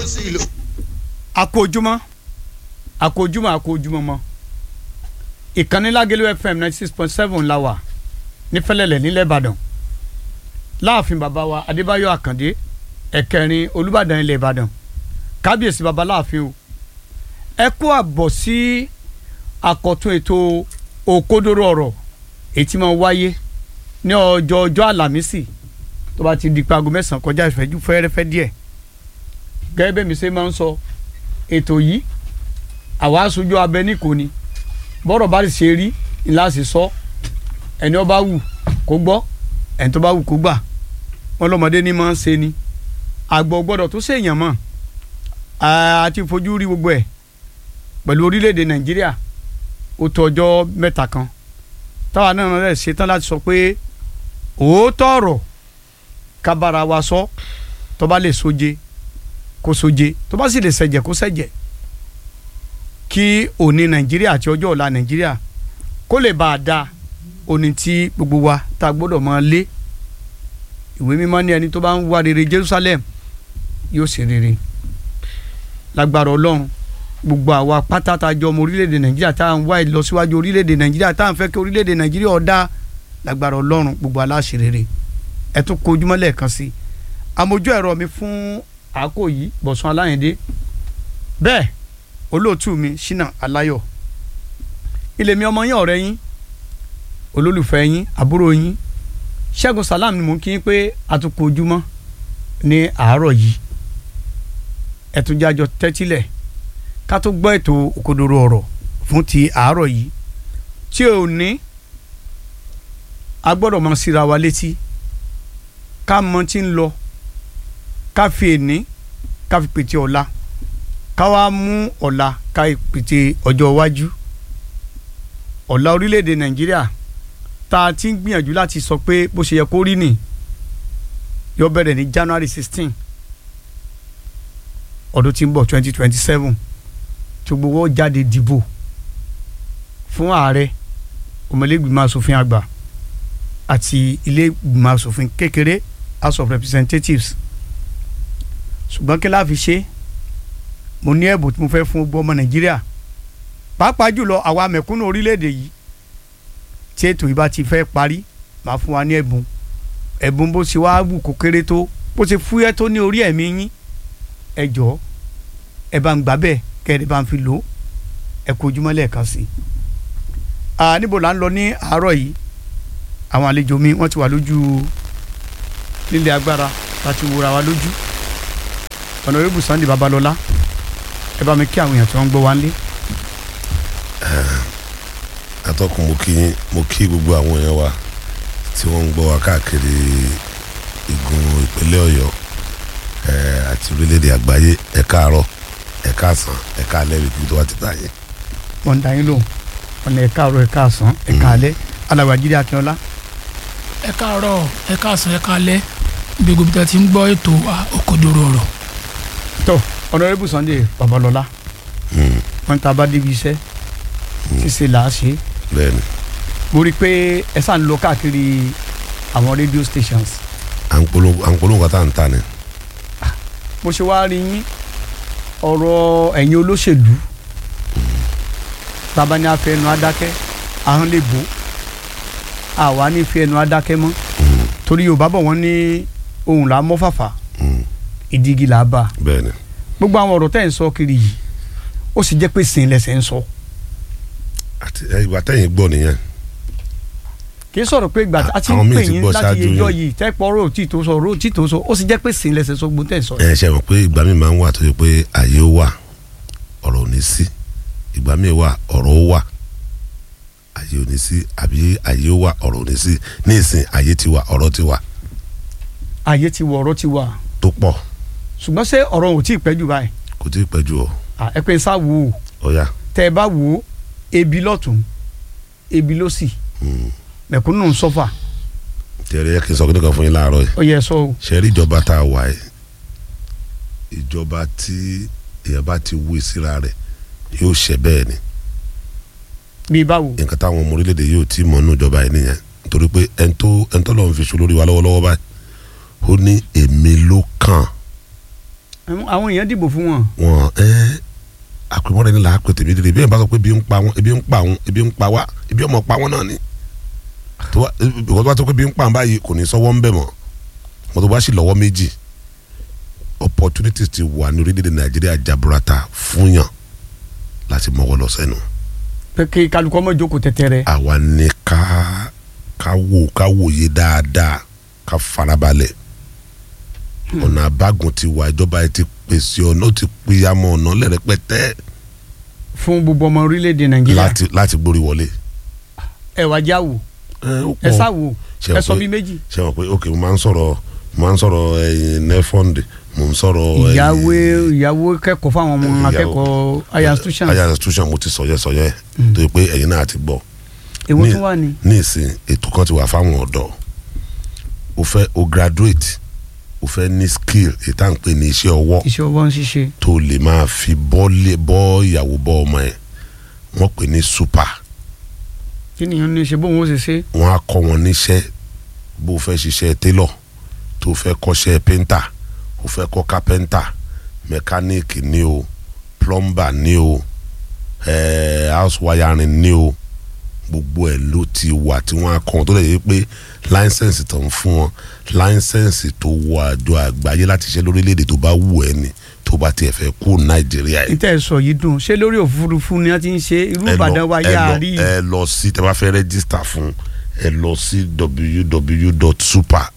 sí ìlú. akójúmọ́ akójúmọ́ akójúmọ́ mọ́ ìkànnì Lágẹ̀lú FM ninety six point seven la wà nífẹ̀lẹ́lẹ̀ nílẹ̀ Ìbàdàn láàfin bàbá wa Adébáyọ̀ Àkàndé ẹ̀kẹrin Olúbàdàn ilẹ̀ Ìbàdàn kábíyèsí bàbá láàfin o ẹ kú àbọ̀ sí àkọ́tún ètò òkodoro ọ̀rọ̀ èyí tí máa wáyé ní ọjọ́ ọjọ́ àlàmísì tó bá ti di pé aago mẹ́sàn-án kọjá ìfẹ́jú fẹ́rẹ́fẹ́ díẹ̀ gẹ́gẹ́ bẹ́ẹ̀ mi ṣe máa ń sọ ètò yìí àwa aṣojú abẹ níkò ni bọ́rọ̀ bá ṣe rí ńlá sì sọ ẹni ó bá wù kó gbọ́ ẹni tó bá wù kó gbà wọn lọ́mọdé ní máa ń ṣe ni àgbọ̀ gbọ́dọ̀ tó ṣèyàn mọ̀ àti fojú rí gbogbo ẹ̀ pẹ̀lú orílẹ̀-èdè nàìjíríà ó tó ọjọ́ mẹ́ta kan táwa náà rẹ̀ ṣetán láti sọ pé òótọ́ ọ̀rọ̀ kábàárà wa sọ tó bá lè soje kó soje tó bá sì lè ṣẹ̀jẹ̀ kó ṣẹ̀jẹ̀ kí òní nàìjíríà àti ọjọ́ ọ̀la nàìjíríà kó lè bá a dáa òní tí gbogbo wa tá a gbọ́dọ̀ máa lé ìwé mímọ́ ní ẹni tó bá ń wá rere Jerusalem yóò ṣe rere lágbára ọlọ́run gbogbo àwa pátá tá a jọ ọmọ orílẹ̀-èdè nàìjíríà tá à ń wá ìlọsíwájú orílẹ̀-èdè nàìjíríà tá à ń fẹ́ kí orílẹ̀-èdè nàìjíríà ó dáa lágbára ọlọ́run gbogbo aláṣẹ rere ẹ tún kojúmọ́ lẹ́ẹ̀kan sí i amójú ẹ̀rọ mi fún àákò yìí bọ̀sùn aláyẹ̀dé bẹ́ẹ̀ olóòtú mi ṣínà aláyọ̀ ilé mi ọmọ yín ọ̀rẹ́ yín olólùfẹ́ yín àbúrò yín ṣẹ́gun salam ni mò ń kí yín pé àtúnkò ojúmọ́ ní àárọ̀ yìí ẹ̀túnjájọ tẹ́tílẹ̀ ká tó gbọ́ ètò òkodoro ọ̀rọ̀ fún ti àárọ̀ yìí tí ò ní a gbọ́dọ̀ máa síra wa létí ká mọ tí ń lọ ká fi èní ká fi pètè ọ̀la ká wá mú ọ̀la ká pètè ọjọ́ iwájú ọ̀la orílẹ̀-èdè nàìjíríà tá a ti ń gbìyànjú láti sọ pé bó ṣe yẹ kó rí nì yóò bẹ̀rẹ̀ ní january sixteen ọdún tí ń bọ̀ twenty twenty seven tí gbogbo wọn jáde dìbò fún ààrẹ ọmọlẹ́gbìmọ̀ asòfin àgbà àti ilé ìgbìmọ̀ asòfin kékeré house of representatives ṣùgbọ́n kí la fi ṣe mo ní ẹ̀bùn tí mo fẹ́ fún gbogbo ọmọ nàìjíríà pàápàá jùlọ àwa mẹ̀kúnnù orílẹ̀-èdè yìí tí ètò yìí bá ti fẹ́ parí màá fún wa ní ẹ̀bùn ẹ̀bùn bó ṣe wá wù kó kéré tó bó ṣe fúyẹ́ tó ní orí ẹ̀mí yín ẹ jọ̀ọ́ ẹ bá ń gbà bẹ́ẹ̀ kẹ́ ẹ bá ń fi lò ó ẹ kó ojúmọ́ lẹ́ẹ̀kan sí i. níbo là ń lọ ní àárọ̀ yìí àwọn àlejò mi wọ́n ti wà lójú nílé agbára láti wúra wa lójú ọ̀nàrẹ́bù Sunday Babalọ́lá ẹ bá mi kí àwọn èèyàn tí wọ́n ń gbọ́ wa nílé. atọ́kùn mo kí mo kí gbogbo àwọn èèyàn wa tí wọ́n ń gbọ́ wa káàkiri igun ìpínlẹ̀ Ọ̀yọ́ àti orílẹ̀-èdè àgbáyé ẹ káàárọ̀ ẹ káàsán ẹ káalẹ́ ibi tó wá ti bá yẹn. wọ́n ń da yín lóhùn wọ́n ní ẹ káàárọ̀ ẹ káàsán ẹ káalẹ́ alàgbà Jídé Akínọlá. ẹ káàárọ̀ ẹ káàsán ẹ káalẹ́ bí gbogbo tí a ti ń gbọ́ ètò òkodoro ọ̀rọ̀. tó ọ̀nàrẹ́bù Sunday Babalọ́lá wọ́n ta bá débi iṣẹ́ ṣíṣe là á ṣe. bẹ́ẹ̀ni. mo rí i pé ẹ sàn lọ káàkiri àwọn radio stations. à ń polówó kan tá à ń ta ni. mo ṣe wá rí yín ọ̀rọ̀ ẹ̀yin olóṣèlú taba ní afẹ́ ẹnu adákẹ́ ahọ́n lè bò àwa ní fi ẹnu adákẹ́ mọ́ torí yorùbá bọ̀ wọ́n ní ohun là á mọ́ fàfà ìdígi là á bà bẹ́ẹ̀ni. gbogbo àwọn ọ̀rọ̀ tẹ́ ẹ̀ ń sọ kiri yìí ó sì jẹ́ pé sìn lẹ́sẹ̀ ń sọ. àti ìgbà tẹ́yìn gbọ́ nìyẹn. kì í sọ̀rọ̀ pé ìgbà a ti àwọn ń míì pè ti yín gbọ́ láti ṣáájú yẹjọ́ yín. yìí tẹ́pọ̀ ọ̀rọ̀ òtí tó sọ ọ̀rọ̀ òtí tó sọ ó sì jẹ́ pé sìn lẹ́sẹ̀ sọ gbogbo tẹ́ ẹ̀ sọ yìí. ẹ ṣe mọ̀ pé ìgbà mi máa ń wà tó yẹ pé àyè ó wà ọ̀rọ̀ ò ní sí ìgbà mi wà ọ̀rọ̀ ó wà àyè ò ní sí àbí àyè ó wà ọ̀rọ̀ ò ní sí ní ìsìn àyè ti wà ọ̀rọ̀ ti wà ayé ti wọ ọ̀rọ̀ ti wà tó pọ̀ ṣùgbọ́n ṣé ọ̀rọ̀ ò tí ì pẹ́ jù báyìí kò tí ì pẹ́ jù ọ́ Ah, ẹ pé ń sá wò ó ọ̀ya tẹ́ ẹ bá wò ó ebi lọ́tún ebi lọ́sì mẹ̀kúnnù ń sọ́fà tẹ̀rẹ̀ yẹ kí n sọ kíni kan fún yín láàárọ̀ yìí ó yẹ sọ o ṣe rí ìjọba tá a wà yìí ìjọba tí èèyàn bá ti wú síra rẹ̀ yóò ṣe bẹ́ẹ̀ ni bíi báwo nǹkan táwọn ọmọ orílẹ̀-èdè yóò tí mọ̀ nínú ìjọba yìí nìyẹn nítorí pé ẹni tó ẹni tó lọ́n fi ṣe olórí wa lọ́wọ́lọ́wọ́ báyìí ó ní èmi ló kàn àwọn èèyàn dìbò fún wọn. wọn ẹ àpèmọ́ra ẹni là á pè tèmi dìde bí ẹ bá sọ pé ebi ń pa wọn ebi ń pa wọn ebi ń pa wá ebi ọmọ pa wọn náà ni tó bá ìwọ́n tó bá tó pé ebi ń pa wọn báyìí kò ní sọ́wọ́ ń bẹ̀ mọ́ wọn tó bá sì lọ́wọ́ méjì opportunities ti wà ní orílẹ̀-èdè nàìjíríà jaburata fún yàn láti mọ́wọ́ lọ sẹ́nu pé kí kálukọ́ mọ́ jókòó tẹ́tẹ́rẹ́. àwa ní ká ká wò ká wòye dáadáa ká farabalẹ̀ ọ̀nà àbágun ti wà ìjọba yìí ti pèsè ọ̀nà ó ti pìyàmọ̀ ọ̀nà lẹ́rẹ̀pẹ̀tẹ́ fún gbogbo ọmọ orílẹ̀-èdè nàìjíríà láti láti gbórí wọlé. ẹ wá já wò ẹ ó ẹ pọ̀. sá wò Ṣé ẹ o sọ pé- bí méjì. ṣe wọn pé ok mo máa ń sọ̀rọ̀ mo máa ń sọ̀rọ̀ ẹ̀yìn nefond mo ń sọ̀rọ̀ ẹ̀yìn- ìyàwó ìyàwó kẹ́kọ̀ọ́ fáwọn ọmọ ìyàwó- akẹ́kọ̀ọ́ higher institutions higher institution mo ti sọ̀yẹ́ sọ̀yẹ́ tó yẹ pé ẹ̀yin náà ti gbọ́ èwo ní- tún wà ní. ní ìsìn ètò kan ti wà fáwọn ọ̀dọ́ o fẹ́ o graduate o fẹ́ ní skill èyí tá à ń pè ní iṣẹ́ ọwọ́ iṣẹ́ ọwọ́ ń ṣiṣẹ́ tó lè máa fi bọ́lé bọ́ ìyàwó bọ́ ọmọ ẹ̀ wọ́n pè ní super kí nìyẹn ní ṣe bóun ó ṣe ṣe. wọ́n á kọ́ wọn níṣẹ́ bó o fẹ́ ṣiṣẹ́ tailor tó o fẹ́ kọ́ṣẹ́ painter o fẹ́ kọ́ carpenter mechanic ní o plumber ní o eh, house wiring ní o gbogbo ẹ̀ ló ti wà tí wọ́n á kọ́ wọn tó lè yẹ pé láísẹ̀nsì tó ń fún wọn láísẹ̀nsì tó wọ àjọ àgbáyé láti ṣe lórílẹ̀‐èdè tó bá wù ẹ́ ni tó bá tiẹ̀ fẹ́ kú nàìjíríà yìí níta ẹ sọ yìí dùn ṣé lórí òfurufú ni wọ́n ti ń ṣe irú ẹ lọ- ìbàdàn wa ẹ yá lọ- rí ẹ lọ sí tẹ bá fẹ́ rẹ́gísítà fún ẹ lọ sí www.super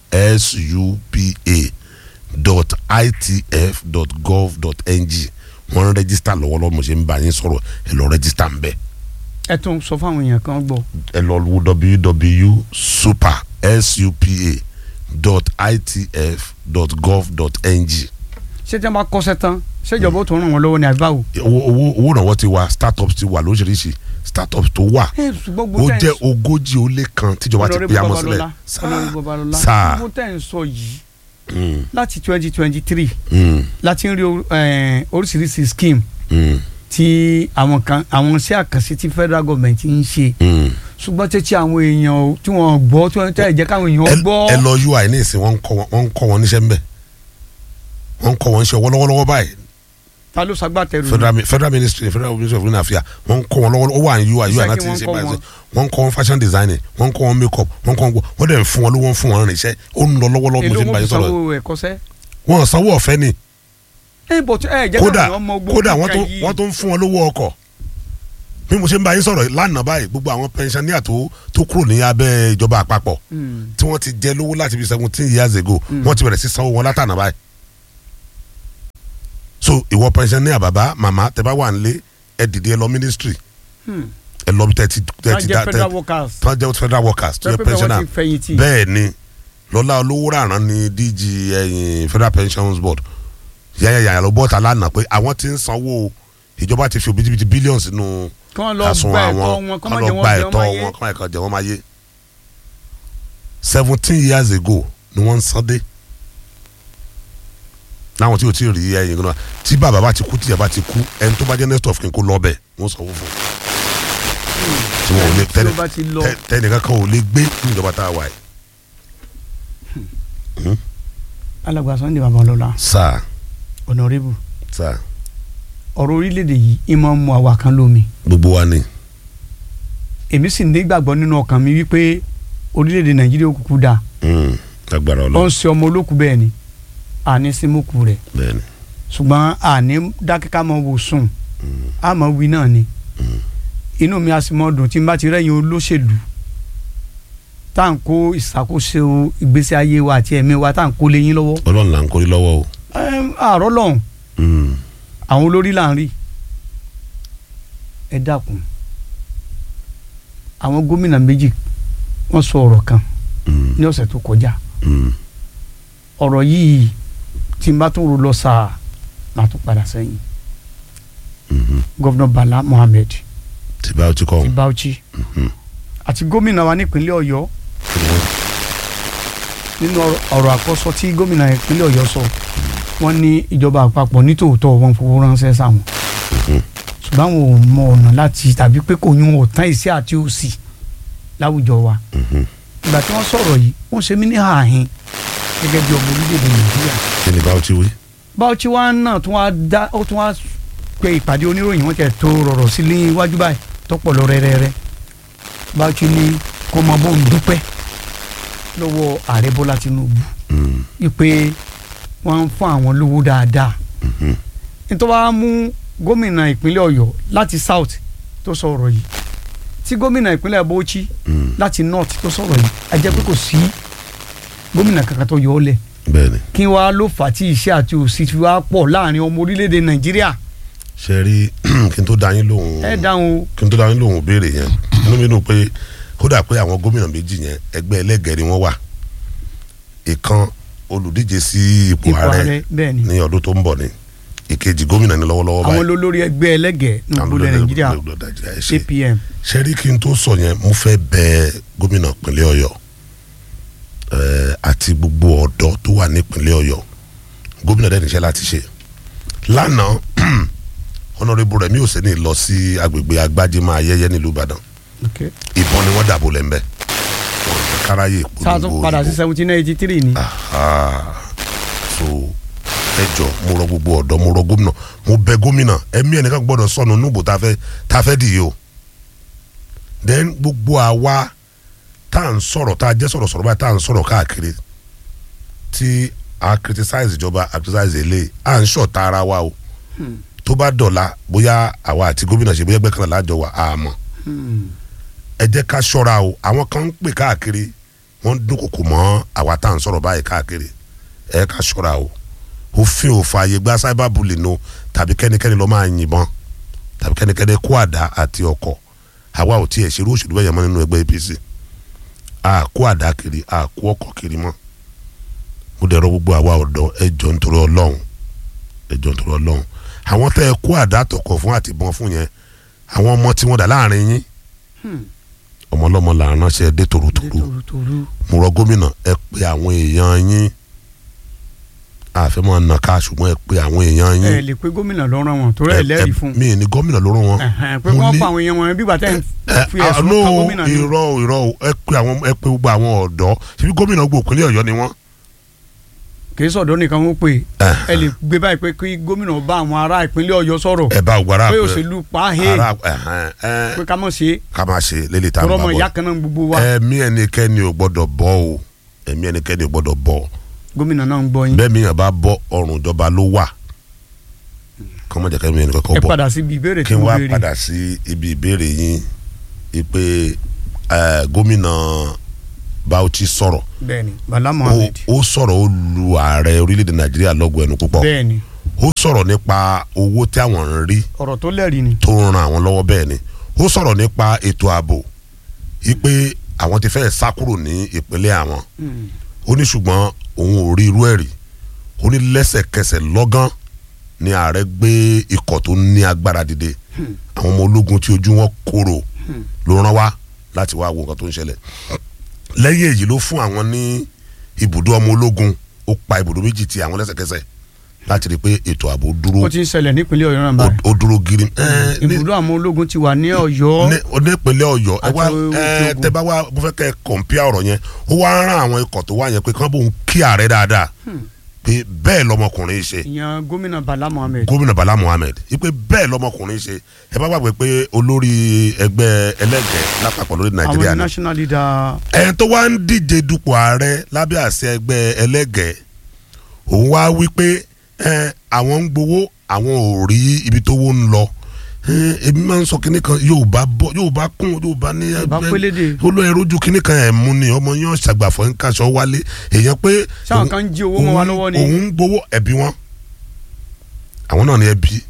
supa dot itf dot gov dot ng wọ́n rẹ́gísítà lọ́wọ́lọ́wọ́ mo ṣe ń bá yín sọ̀rọ̀ ẹ lọ rẹ́gísítà ń bẹ̀ ẹ tún sọ fáwọn èèyàn kan gbọ́. ẹ lọ wo www.super supa dot itf dot gov dot ng ṣé tí wọ́n bá kọ́ṣẹ́ tán ṣèjọba ó tún ràn wọ́n lọ́wọ́ ní àbáwò. owó owó owó ìrànwọ́ ti wà startups ti wà lóríṣiríṣi startups tó wà ẹ ṣùgbọ́n ó gbogbo jẹ́ ogójì ó lé kan tíjọba ti pè àmọ́ sílẹ̀ ọlọ́run babalọ́lá sáà gbogbo tẹ̀ ń sọ yìí Mm, láti twenty twenty three mm, láti ń rí or- eh, oríṣiríṣi scheme mm, tí àwọn kan àwọn iṣẹ́ àkànṣe tí federal government ń ṣe mm. ṣùgbọ́n tẹ́tí àwọn èèyàn ò- tí wọ́n gbọ́ tí wọ́n tẹ́ jẹ́ káwọn èèyàn ẹ gbọ́. ẹ lọ ui ní ìsìn wọn ń kọ́ wọn wọ́n ń kọ́ wọn níṣẹ́ ńbẹ̀ wọ́n ń kọ́ wọn ṣe ọwọ́ lọ́wọ́lọ́wọ́ báyìí ta ló ṣagbátẹrù federal mi- federal ministry federal ministry of foreign affairs wọ́n ń kọ́ wọn lọ́wọ́ ó wà ní ui ui Iṣẹ́ náà kí ti ń wọ́n ṣe kọ́ báyìí wọn? wọ́n ń kọ́ wọn fashion designing wọ́n ń kọ́ wọn make up wọ́n ń kọ́ wọn gbọ́ wọ́n dẹ̀ ń fún wọn lówó ń fún wọn rìnṣẹ́ ó ń lọ lọ́wọ́lọ́wọ́ mo èló ṣe ń wọn bá fi yín sọ̀rọ̀ sanwó ẹ̀kọ́ṣẹ́. wọn sanwó ọ̀fẹ́ ni ẹ bọ̀ tí ẹ jẹ́ kódà káwọn èèyàn mọ gbogbo kódà wọ́n nǹkan tún yìí. wọ́n tún ń fún wọn lówó ọkọ̀ bí mo ṣe ń bá yín sọ̀rọ̀ lánàá báyìí gbogbo àwọn pensioner tó tó kúrò ní abẹ́ ìjọba àpapọ̀ Mm. tí wọ́n ti jẹ lówó láti fi seventeen years ago Mm. wọ́n ti bẹ̀rẹ̀ sí sanwó wọn látànà báyìí. so ìwọ pensioner bàbá màmá tẹ bá wà nílé ẹ dìde ẹ lọ ministry Hmm. ẹ lọ bí tẹ ti tẹ wọ́n ti jẹ́ dá federal tẹ workers. tán jẹ́ federal workers tó yẹ pẹ́pẹ́ wọ́n pensioner ti fẹ̀yìntì. bẹ́ẹ̀ ni lọ́lá olówó ràrán ni dg ẹ̀yìn federal pensions board yàyàyà ló bọ́ta lánàá pé àwọn ti ń sanwó ìjọba ti fi òbítíbitì billions nínú kí wọ́n lọ àsun gba ẹ̀tọ́ àwọn wọn kí kán wọ́n lọ jẹ́ gba wọ́n jẹ́ ẹ̀tọ́ wọ́n máa wọn kán ẹ̀kan jẹ́ wọ́n máa yé seventeen years ago ni wọ́n ń san dé láwọn tí o ti rí ẹyin gan-an tí bàbá bá ti kú tíyà bá ti kú ẹni tó bá jẹ́ next of kin kó lọ bẹ̀ wọ́n sanwó fún un tí wọn ò lè tí ó tẹ́lẹ̀ bá ti lọ tẹ- tẹnìkan kan ò lè gbé ní ìjọba tá a wà yìí. alàgbà Sunday Babalọlá sáà honorable sáà ọ̀rọ̀ orílẹ̀-èdè yìí ìmọ̀ mu àwa kan lómi gbogbo wa ni èmi sì nígbàgbọ́ nínú ọkàn mi wípé orílẹ̀-èdè Nàìjíríà ó kúkú dáa Mm, lágbára ó ń Ọlọ́run ṣe ọmọ olókùú bẹ́ẹ̀ ni àní símúkù rẹ̀ bẹ́ẹ̀ ni ṣùgbọ́n àní dákẹ́ká mọ wò sùn àmọ́ wí náà ni inú mi a sì mọ dùn tí n bá ti rẹ́yìn olóṣèlú tá à ń kó ìṣàkóso ìgbésí ayé wa àti ẹ̀mí wa tá à ń kó léyìn lọ́wọ́ Ọlọ́run là ń kórí lọ́wọ́ o. Ẹm, àárọ̀ lọ́hùn Mm, àwọn olórí là ń rí ẹ dákun àwọn gómìnà méjì wọ́n sọ ọ̀rọ̀ kan mm, ní ọ̀sẹ̀ tó kọjá mm. ọ̀rọ̀ yìí tí n bá tún ro lọ sáà máa tún padà sẹ́yìn Mhm. gọ́vnà Bala Mohammed tí bá o ti kọ́ ti ọ́n. Bauchi Mhm. àti gómìnà wa nípínlẹ̀ Ọ̀yọ́ nínú ọ̀rọ̀- ọ̀rọ̀ àkọ́sọ tí gómìnà ìpínlẹ̀ Ọ̀yọ́ sọ wọ́n ní ìjọba àpapọ̀ nítòótọ́ wọn fowó ránṣẹ́ sáwọn ṣùgbọ́n àwọn ò mọ ọ̀nà láti tàbí pé kò yún ọ̀tán iṣẹ́ àti òsì láwùjọ wa Mhm. ìgbà tí wọ́n sọ̀rọ̀ yìí wọ́n ṣe mí ní ààhin gẹ́gẹ́ bí ọmọ orílẹ̀-èdè Nàìjíríà kí ni bá o ti wí. Bauchi wa náà tún wá dá ó tún wá pe ìpàdé oníròyìn wọn tẹ̀ tó rọ̀rọ̀ sí ní iwájú báyìí tọ́pọ̀ lọ rẹ́rẹ́rẹ́ Bauchi ní kó mọ bóun dúpẹ́ lọ́wọ́ ààrẹ Bọ́lá Tinubu Mm, wípé wọ́n ń fún àwọn lówó dáadáa mhm. nítorí wàá mú gómìnà ìpínlẹ̀ Ọ̀yọ́ láti south tó sọ ọ̀rọ̀ yìí tí gómìnà ìpínlẹ̀ Bauchi Mm, láti north tó sọ̀rọ̀ yìí a jẹ́ pé kò sí gómìnà kankan tó yọ ọ́ lẹ̀ bẹ́ẹ̀ni kí wàá ló fà á tí iṣẹ́ àti òsì fi wá pọ̀ láàrin ọmọ orílẹ̀-èdè Nàìjíríà ṣe rí kí n tó dá yín lóhùn ẹ dáhùn o kí n tó dá yín lóhùn béèrè yẹn inú mi dùn pé kódà pé àwọn gómìnà méjì yẹn ẹgbẹ́ ẹlẹ́gẹ̀ẹ́ ni wọ́n wà ìkan olùdíje sí ipò ipò ààrẹ ààrẹ bẹ́ẹ̀ ni ní ọdún tó ń bọ̀ ni ìkejì gómìnà ní lọ́wọ́lọ́wọ́ àwọn báyìí olórí ẹgbẹ́ ẹlẹ́gẹ̀ẹ́ ní Àwọn ìpínlẹ̀ olórí Nàìjíríà ẹgbẹ́ Nàìjíríà, ẹ ṣé. APM ṣe rí kí n tó sọ yẹn mo fẹ́ bẹ gómìnà ìpínlẹ̀ Ọ̀yọ́ eh, àti gbogbo ọ̀dọ́ tó wà nípínlẹ̀ Ọ̀yọ́ gómìnà dẹ́ni iṣẹ́ láti ṣe lánàá honourable Rẹ̀mí Òsínì lọ sí agbègbè agbájímọ̀ ayẹyẹ nílùú Ìbàdàn okay. ìbọn ni wọ́n dàbò lẹ́ńbẹ́ wọn ò jẹ́ káráyè sáà tún padà sí seventeen eighty three ni Aha. so ẹ jọ mo rọ gbogbo ọ̀dọ́ mo rọ gómìnà mo bẹ gómìnà ẹ̀mí ẹnìkan gbọ́dọ̀ sọnù núbò tá a fẹ́ tá a fẹ́ dì yìí o then gbogbo àwa tá à ń sọ̀rọ̀ tá a jẹ́ sọ̀rọ̀ sọ̀rọ̀ báyìí tá à ń sọ̀rọ̀ káàkiri tí a criticize ìjọba a criticize ilé à ń ṣọ̀tá ara wa o tó bá dọ̀la bóyá àwa àti gómìnà ṣe bóyá ẹgbẹ́ kan lájọ wà á mọ̀ ẹ jẹ́ ká ṣọ́ra o àwọn kan ń pè káàkiri wọ́n ń dúnkòkò mọ́ àwa tá à ń sọ̀rọ̀ báyìí káàkiri ẹ ká ṣọ́ra o òfin ò fààyè gba cyber bullying o tàbí kẹ́nikẹ́ni ló máa yìnbọn tàbí kẹ́nikẹ́ni kó àdá àti ọkọ̀ àwa ò tiẹ̀ ṣerú òṣèlú bẹ́ẹ̀ yẹn mọ́ nínú ẹgbẹ́ APC a kó àdá kiri a kó ọkọ̀ kiri mọ́ mo dẹ̀ rọ gbogbo àwa ọ̀dọ́ ẹ jọ nítorí ọlọ́run ẹ jọ nítorí ọlọ́run àwọn tẹ́ ẹ kó àdá àtọkọ̀ fún àtìbọn fún yẹn àwọn ọmọ tí wọ́n dà láàrin yín ọmọ ọlọ́mọ là ń ránṣẹ́ dé tòrótòró torutoru mo rọ gómìnà ẹ pé àwọn èèyàn yín àfẹ́ máa nà ká ṣùgbọ́n ẹ pé àwọn èèyàn yín ẹ lè pe gómìnà lọ́rọ̀ wọn torí ẹ lẹ́rìí fún mi ní gómìnà ló rán wọn. Ẹ̀hẹ̀n, pé mo wọ́n ní- pa àwọn èèyàn wọn bí bàtẹ́ ń ẹ fi ẹ̀sùn àánú kan gómìnà ní. irọ́ o, irọ́ o, ẹ pé àwọn ẹ pé gbogbo àwọn ọ̀dọ́ ṣebí gómìnà gbogbo ìpínlẹ̀ ọ̀yọ́ ni wọ́n. kì í sọ̀dọ̀ nìkan wọ́n pè Ẹ̀hẹn. ẹ lè gbé báyìí pé kí gómìnà bá àwọn ará ìpínlẹ̀ ọ̀yọ́ sọ̀rọ̀ ẹ bá ògbára pé òṣèlú pa he ara ẹ̀hẹn, ẹ, pé ká mọ̀ ṣe ká máa ṣe lélẹ̀ tá a tọrọ bá ọmọ ìyá bọ̀ kan náà gbogbo wa ẹ̀mí ẹnikẹ́ni ò gbọ́dọ̀ bọ́ o ẹ̀mí ẹnikẹ́ni ò gbọ́dọ̀ bọ́ gómìnà náà ń gbọ́ yín bẹ́ẹ̀ mi yàn bá bọ́ ọrùn ìjọba ló wà kọ́mọ̀jẹ̀ kẹ́mi ẹnìkan ẹ kọ́ bọ́ padà síbi ìbéèrè kí tí n mo wá béèrè padà sí ibi ìbéèrè yín ipe eh, gómìnà Bauchi sọ̀rọ̀ bẹ́ẹ̀ni Bala ó Mohammed ó sọ̀rọ̀ ó lu ààrẹ orílẹ̀-èdè Nàìjíríà lọ́gọ̀ ẹnu púpọ̀ bẹ́ẹ̀ni ó sọ̀rọ̀ nípa owó tí àwọn ń rí ọ̀rọ̀ tó lẹ́rìí ni tó ń ran àwọn lọ́wọ́ bẹ́ẹ̀ ni ó sọ̀rọ̀ nípa ètò ààbò ipe àwọn ti fẹ́ẹ̀ sá kúrò ní ìpínlẹ̀ àwọn ó ní ṣùgbọ́n òun ò rí irú ẹ̀ rí ó ní lẹ́sẹ̀kẹsẹ̀ lọ́gán ni ààrẹ gbé ikọ̀ tó ní agbára dìde àwọn ọmọ ológun tí ojú wọn korò ló rán wá láti wá wo nǹkan tó ń ṣẹlẹ̀ lẹ́yìn èyí ló fún àwọn ní ibùdó ọmọ ológun ó pa ibùdó méjì ti àwọn lẹ́sẹ̀kẹsẹ̀ láti rí i pé ètò ààbò dúró ó ti ń ṣẹlẹ̀ nípínlẹ̀ ọ̀yọ́ náà ó báyìí ó dúró gírí. ẹ, ní- ibùdó àwọn ológun ti wà ní ọ̀yọ́ ní onípínlẹ̀ ọ̀yọ́ ẹ wá Àti Òkè ẹ Ògùn. tẹ bá wá mo fẹ́ kẹ́ ẹ kọ̀ǹpìà ọ̀rọ̀ yẹn ó wá rán àwọn ikọ̀ tó wá yẹn pé kán bóun kí ààrẹ dáadáa pé bẹ́ẹ̀ lọmọkùnrin ṣe ìyẹn gómìnà Bala Mohammed gómìnà Bala Mohammed ipe bẹ́ẹ̀ lọmọkùnrin ṣe ẹ bá gbàgbé pé olórí ẹgbẹ́ ẹlẹ́gẹ̀ẹ́ lápapọ̀ lórí Nàìjíríà àwọn ni national leader ẹni tó wá ń díje dupò ààrẹ lábẹ́ àṣẹ ẹgbẹ́ ẹlẹ́gẹ̀ẹ́ òun wá wí pé ẹ, àwọn ń gbowó àwọn ò rí ibi tó wó ń lọ ẹ, èmi máa ń sọ kinní kan Yorùbá bọ Yorùbá kún Yorùbá ní Yorùbá pélédè. olóyè rojú kinní kan ẹ̀ mú ni ọmọ yẹn ṣàgbàfọ̀ ń kaṣọ wálé èèyàn pé sáwọn òun- kan ń jí owó mọ́ wa òun- lọ́wọ́ ni òun ń gbowó ẹbí wọn àwọn náà ní ẹbí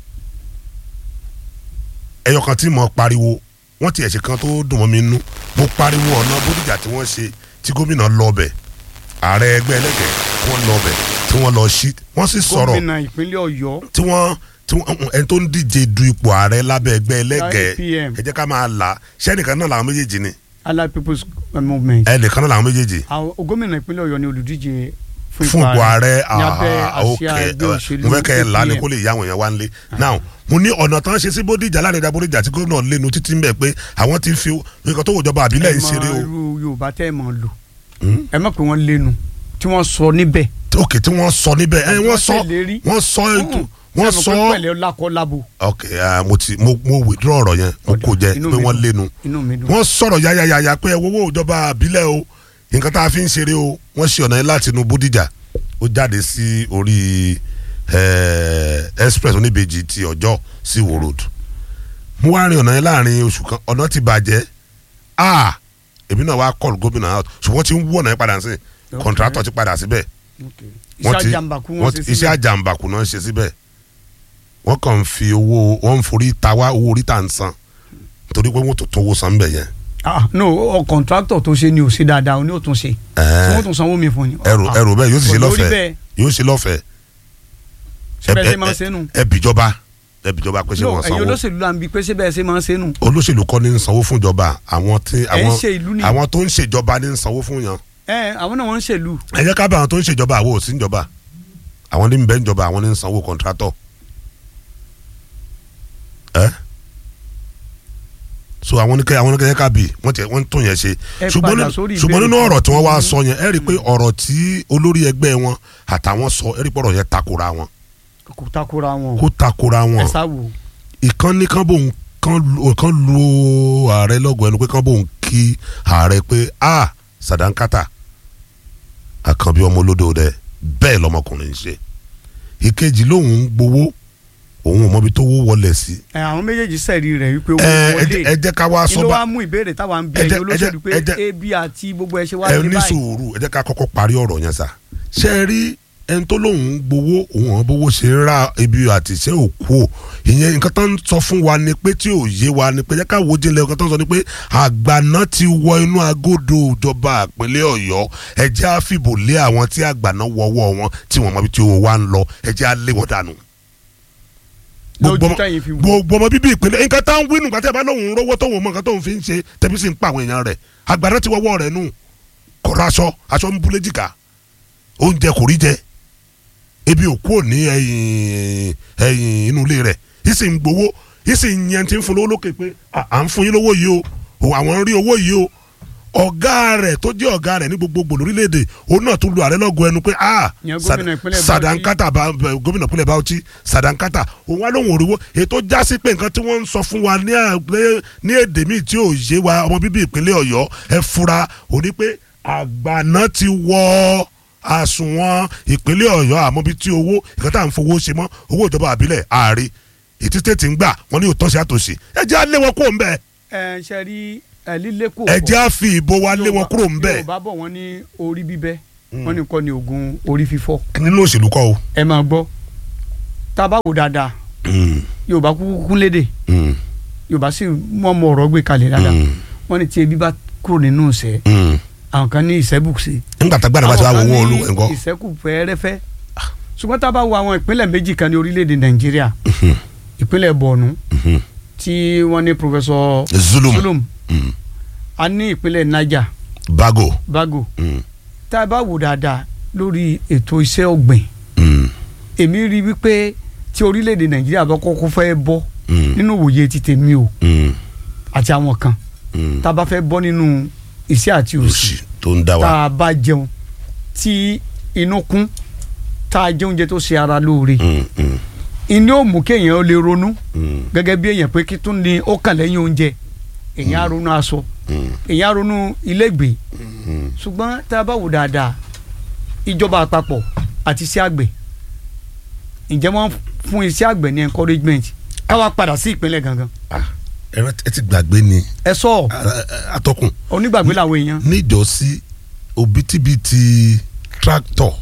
ẹyọ kan tí mo pariwo wọn ti ẹ̀ṣẹ̀ kan tó dùn mọ́ mi nú mo pariwo ọ̀nà bódìjà tí wọ́n ṣe tí gómìnà lọ bẹ̀ ààrẹ ẹgbẹ́ ẹlẹ́gẹ̀ẹ́ wọ́n lọ bẹ̀ tí wọ́n lọ sí wọ́n sì sọ̀rọ̀ gómìnà ìpínlẹ̀ ọ̀yọ́ tí wọ́n tí wọ́n ẹni tó ń díje du ipò ààrẹ lábẹ́ ẹgbẹ́ ẹlẹ́gẹ̀ẹ́ IPM. ẹ jẹ́ ká máa là sẹ́nìkan náà làwọn méjèèjì ni allied people's movement ẹnìkan náà làwọn méjèèjì àwọn gómìnà ìpínlẹ̀ ọ̀yọ́ ni olùdíje fún ipò ààrẹ ní abẹ́ ah, àsíá ok ẹgbẹ́ eh, òṣèlú mo fẹ́ kẹ́ ẹ là ní APM. kó lè yá àwọn èèyàn wá ń lé now mo ní ọ̀nà tán ṣe sí bódìjà láàrin ìdá bódìjà tí gómìnà lẹ́nu títí ń bẹ̀ pé àwọn ti fi nǹkan tó wòjọba àbílẹ̀ ẹ ń ṣeré mọ o irú yorùbá tẹ́ ẹ mọ̀ lò Hmm? ẹ mọ̀ pé wọ́n lẹ́nu tí wọ́n sọ níbẹ̀. òkè tí wọ́n sọ níbẹ̀ ẹ wọ́n sọ ṣèlérí. wọ́n sọ ètò wọ́n Ṣé sọ mo pé pẹ̀lẹ́ lakọ labo ok ah, mo ti mo mo withdraw ọ̀rọ̀ yẹn mo kò jẹ Inú pé mi wọ́n dùn. lénu inú mi dùn. wọ́n sọ̀rọ̀ yáyáyáyá pé owó ìjọba àbílẹ̀ o nǹkan tá a fi ń ṣeré o wọ́n ṣe ọ̀nà yẹn láti inú Bódìjà ó jáde sí orí eh, express oníbejì ti ọjọ́ sí Ìwó road mo wá rin ọ̀nà yẹn láàrin oṣù kan ọ̀nà ti bàjẹ́ ah èmi náà wá call gómìnà out ṣùgbọ́n ti ń wú ọ̀nà yẹn padà sí Ok. contractor ti padà síbẹ̀ iṣẹ́ àjàmbákú wọn wọ́n ṣe ti- iṣẹ́ síbẹ̀. àjàmbákú náà ń ṣe síbẹ̀ wọ́n kàn ń fi owó wọ́n ń forí ta wá owó orí tà ń san torí pé wọ́n tó tówó san bẹ̀ yẹn ah no ọ kọ̀ǹtráktọ̀ tó ṣe ni ò ṣe dáadáa ó ní ò tún ṣe tí Ẹ̀ẹ́. wọ́n tún sanwó mi fún ni. ẹrù Ah, ẹrù bẹ́ẹ̀ yóò sì ṣe kò lórí lọ́fẹ̀ẹ́ bẹ́ẹ̀. yóò ṣe lọ́fẹ̀ẹ́ ṣé bẹ́ẹ̀ ẹ- ṣe máa ń ẹ- ṣe nù. ẹ bìjọba ẹ bìjọba pé ṣé no wọ́n ẹ̀yin sanwó olóṣèlú là ń bi pé ṣé bẹ́ẹ̀ ṣe máa ń ṣe nù. olóṣèlú kọ́ ní ń sanwó fún ìjọba àwọn tí Ẹ̀ ń àwọn ṣe ìlú ni. àwọn tó ń ṣèjọba ní ń sanwó fún yàn ẹ àwọn náà wọ́n ń ṣèlú. ẹ jẹ́ ká bá àwọn tó ń ṣèjọba àwọn ò sí ìjọba àwọn ní ń bẹ ìjọba àwọn ní ń sanwó kọ̀ǹtrátọ̀ ẹ so àwọn ní kẹ́ àwọn ní kẹ́ ká bì wọ́n tiẹ̀ wọ́n tún yẹn ṣe Ẹ ṣùgbọ́n padà nínú- sórí ṣùgbọ́n ìbéèrè nínú kan. ọ̀rọ̀ tí wọ́n wá sọ yẹn ẹ rí i pé ọ̀rọ̀ tí olórí ẹgbẹ́ wọn àtàwọn sọ ẹ rí i pé ọ̀rọ̀ yẹn takora wọn kò takora wọn. kó takora wọn ẹ sáwò. ìkan ní kán bóun kán lu kán lu ààrẹ lọ́gọ̀ ẹnu pé kán bóun kí ààrẹ pé a sàdánkátà àkànbí ọmọ olódò rẹ bẹ́ẹ̀ lọmọkùnrin ń ṣe ìkejì lòun ń gbowó òun ò mọbi tó wó wọlé sí. ẹ àwọn méjèèjì sẹ́ẹ̀rí rẹ̀ wípé owó ẹ ẹ wọlé. jẹ́- ẹ jẹ́ ká wá kí sọ ló bá wá mú ìbéèrè táwa ń bí ẹ jẹ́- ẹ̀yin ẹ jẹ́- olóṣèlú pé ẹ jẹ́- ebi àti gbogbo ẹ ṣe wá ẹ dé ní báyìí. sùúrù ẹ jẹ́ ká kọ́kọ́ parí ọ̀rọ̀ yẹn sà ṣé ẹ rí ẹni tó lóun ń gbowó òun àwọn bówó ṣe ń ra ibi àti iṣẹ́ òkú ò ìyẹn nǹkan tó ń sọ fún wa ni pé tí ò yé wa ni pé jẹ́ ká wo jinlẹ̀ nǹkan tó ń sọ ni pé àgbàná ti wọ inú agodo ìjọba ìpínlẹ̀ ọ̀yọ́ ẹ jẹ́ á fìbò lé àwọn tí àgbàná wọ́wọ́ wọn tí wọ́n mọ ibi tí owó wa ń lọ ẹ jẹ́ á lé wọn dànù gbogbo lójú ọmọ- tẹ̀yìn fi wò. gbogbo ọmọ bíbí ìpínlẹ̀ nǹkan tá ń wí nùgbà tí a bá lóun rówó tóun mọ nǹkan tóun fi ń ṣe tẹ̀bí sì ń pa àwọn èèyàn rẹ̀ àgbàdo ti wọ́wọ́ rẹ̀ nù kọ̀rọ̀ aṣọ aṣọ ń búlé jìkà oúnjẹ kò rí jẹ ebi ò kúrò ní ẹ̀yìn ẹ̀yìn inú ilé rẹ̀ yìí sì ń gbowó yìí sì ń yẹn ti ń fún lówó lókè pé à à ń fún yín lówó yìí o òun àwọn ń rí owó yìí o ọ̀gá rẹ̀ tó jẹ́ ọ̀gá rẹ̀ ní gbogbogbò lórílẹ̀‐èdè òun náà tún lu ààrẹ lọ́gọ ẹnu pé ah Ìyẹn gómìnà ìpínlẹ̀ Bauchi. sadankata bá gómìnà ìpínlẹ̀ Bauchi sadankata òun wá lóhùn òrìwó ètò jásí pé nǹkan tí wọ́n ń sọ fún wa ní àgbẹ̀ ní èdè míì tí ò yé wa ọmọ bíbí ìpínlẹ̀ Ọ̀yọ́ ẹ fura òní pé àgbàná ti wọ àsùnwọ̀n ìpínlẹ̀ Ọ̀yọ́ àmọ́ bí tí owó nǹkan tá à ń fowó ṣe mọ́ owó ìjọba àbílẹ̀ ààrẹ ètí tètè ń gbà wọ́n ní òtọ́sí àtòsí ẹ jẹ́ á lé wọn kúrò ń bẹ̀ ẹ ṣe rí ẹ lílé kò ẹ jẹ́ á fi ìbò wa lé wọn kúrò ń bẹ̀ Yorùbá bọ̀ wọ́n ní orí bíbẹ́ wọ́n ní kọ́ ni oògùn orí fífọ́ nínú òṣèlú kọ́ o. ẹ máa gbọ́ tá a bá wò dáadáa Mm, Yorùbá kúkú kún lédè mm, Yorùbá sì mọ̀ ọmọ ọ̀rọ̀ gbé kalẹ̀ dáadáa mm, wọ́n ní tí ebi bá kúrò nínú ìṣẹ́ mm. àwọn kan ní ìṣẹ́bùsẹ̀ nígbà tá gbàdá bá ti wá wo owó olú ẹ̀ńkọ́. ìṣẹ́kù fẹ́ẹ́rẹ́fẹ́ ṣùgbọ́n tá a bá wo àwọn ìpínlẹ̀ méjì kan ní orílẹ̀-èdè Nàìjíríà ìpínlẹ̀ Borno tí wọ́n ní Professor zulum Zulum Mm. a ní ìpínlẹ̀ Niger bago. Bago Mm, tá a bá wò dáadáa lórí ètò iṣẹ́ ọ̀gbìn mm, èmi rí i wípé tí orílẹ̀-èdè Nàìjíríà bá kọ́kọ́ fẹ́ bọ́ mm, nínú òye ti tèmi o mm, àti àwọn kan mm. tá a bá fẹ́ bọ́ nínú iṣẹ́ àti òṣì òsì tó ń dá tá wa. a bá jẹun tí inú kún tá a jẹ oúnjẹ tó ṣe ara lóore Mm, mm, inú ò mú kéèyàn ó lè ronú mm, gẹ́gẹ́ bí èèyàn pé kí tún ní ó kàn lẹ́yìn oúnjẹ èèyàn á ronú aṣọ mm, èèyàn á ronú ilégbèé mm. ṣùgbọ́n tá a bá wò dáadáa ìjọba àpapọ̀ àti iṣẹ́ àgbẹ̀ ǹjẹ́ wọ́n fún iṣẹ́ àgbẹ̀ ní encouragement káwa padà sí ìpínlẹ̀ gangan Ah, ẹ rántí- ẹ ti gbàgbé ni ẹ sọ ọ Ah, ah, atọ́kùn onígbàgbé làwọn èèyàn níjọ́sí òbítíbitì tractor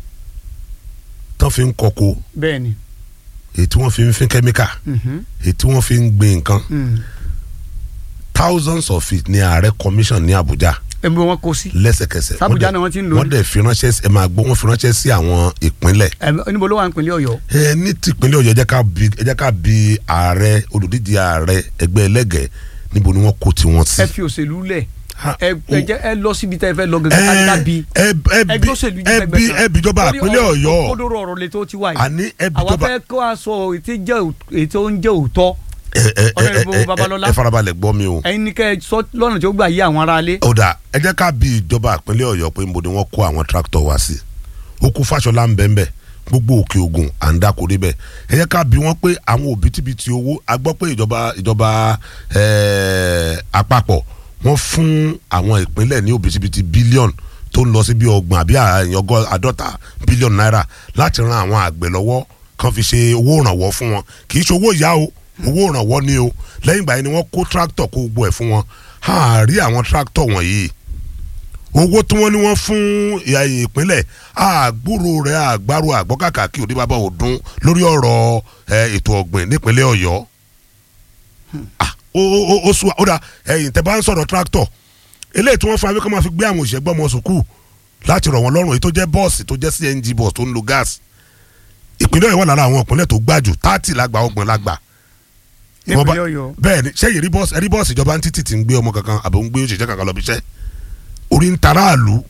tán fi ń kọko bẹ́ẹ̀ ni èyí tí wọ́n fi ń fín kẹ́míkà mhm, èyí tí wọ́n fi ń gbin nǹkan mm. thousands of it ní ààrẹ commission ní Abuja ẹ̀mí wọn kò sí lẹ́sẹ̀kẹsẹ̀ Sàbújá Wọ́n dẹ̀- ni wọ́n ti ń lò ó. wọ́n dẹ̀ fi ránṣẹ́ sí- ẹ máa gbọ́ wọ́n fi ránṣẹ́ sí àwọn ìpínlẹ̀ Ẹ̀mí- níbo ló wà nípínlẹ̀ Ọ̀yọ́ ẹ ní tìpínlẹ̀ Ọ̀yọ́ ẹ jẹ́ ká bi ẹ jẹ́ ká bi ààrẹ olùdíje ààrẹ ẹgbẹ́ ẹlẹ́gẹ̀ẹ́ níbo ni wọ́n kó tiwọn sí. ẹ fi òṣèlú lẹ̀ Ha, ẹ o- ẹ jẹ́ ẹ lọ síbi tẹ́ ẹ fẹ́ lọ gẹ́gẹ́ ká ẹ bí ẹ ẹ bi ẹgbẹ́ òṣèlú ẹ bi ẹ bi ìjọba ìpínlẹ̀ Ọ̀yọ́ kódóró ọ̀rọ̀ lè tó ti wá yìí àní ẹ bi àwa ìjọba fẹ́ kó aṣọ ètò jẹ́ ètò ń jẹ́ òótọ́ ẹ ẹ ẹ Honorable ẹ ẹ Babalọlá. ẹ farabalẹ̀ gbọ́ mi o. ẹ̀yin ní kẹ́ ẹ sọ lọ́nà tí ó gbà yí àwọn aráalé. ó dà ẹ jẹ́ ká bí ìjọba ìpínlẹ̀ ọ̀yọ́ pé níbo ni wọ́n kó àwọn tractor wá sí ó kú fàṣọlá ń bẹ́ẹ̀ bẹ́ẹ̀ gbogbo òkè ògùn à ń dáko débẹ̀ ẹ jẹ́ ká bí wọ́n pé àwọn òbítíbitì owó a gbọ́ pé ìjọba ìjọba ẹ̀ẹ́, àpapọ̀ wọ́n fún àwọn ìpínlẹ̀ ní òbítíbitì bílíọ̀nù tó ń lọ sí bí ọgbọ̀n àbí àyàngọ́ àádọ́ta bílíọ̀nù náírà láti ran àwọn àgbẹ̀ lọ́wọ́ kan fi ṣe owó ìrànwọ́ fún wọn kì í ṣe owó ìyá o owó ìrànwọ́ ni o lẹ́yìn ìgbà yẹn ni wọ́n kó tractor kó gbogbo ẹ̀ fún wọn a rí àwọn tractor wọ̀nyí owó tí wọ́n ní wọ́n fún ìyá ìpínlẹ̀ àgbúrò rẹ̀ àgbárò àgbọ́kàkà kí òde bàbá òdun lórí ọ̀rọ̀ ẹ, ètò ọ̀gbìn nípínlẹ̀ ọ̀yọ́ Ah, ó ó ó ó sùn ó dà ẹ̀yìn tẹ́ bá ń sọ̀rọ̀ tractor eléyìí tí wọ́n fún abẹ́kọ́ máa fi gbé àwọn òṣìṣẹ́ gbọ́ ọmọ sùkúù láti rọ̀ wọ́n lọ́rùn èyí tó jẹ́ bọ́ọ̀sì tó jẹ́ CNG bọ́ọ̀sì tó ń lo gas ìpínlẹ̀ ọ̀yọ́ wà lára àwọn ìpínlẹ̀ tó gbájú táàtì lágbà ọgbọ̀n lágbà Wọ́n bá- nípínlẹ̀ ọ̀yọ́ bẹ́ẹ̀ ni sẹ́yìn rí bọ́ọ̀sì rí bọ́ọ̀sì ìjọba ń títì tí ń gbé ọmọ kankan àbò ń gbé òṣìṣẹ́ kankan lọ bí iṣẹ́ orí ń tara àlù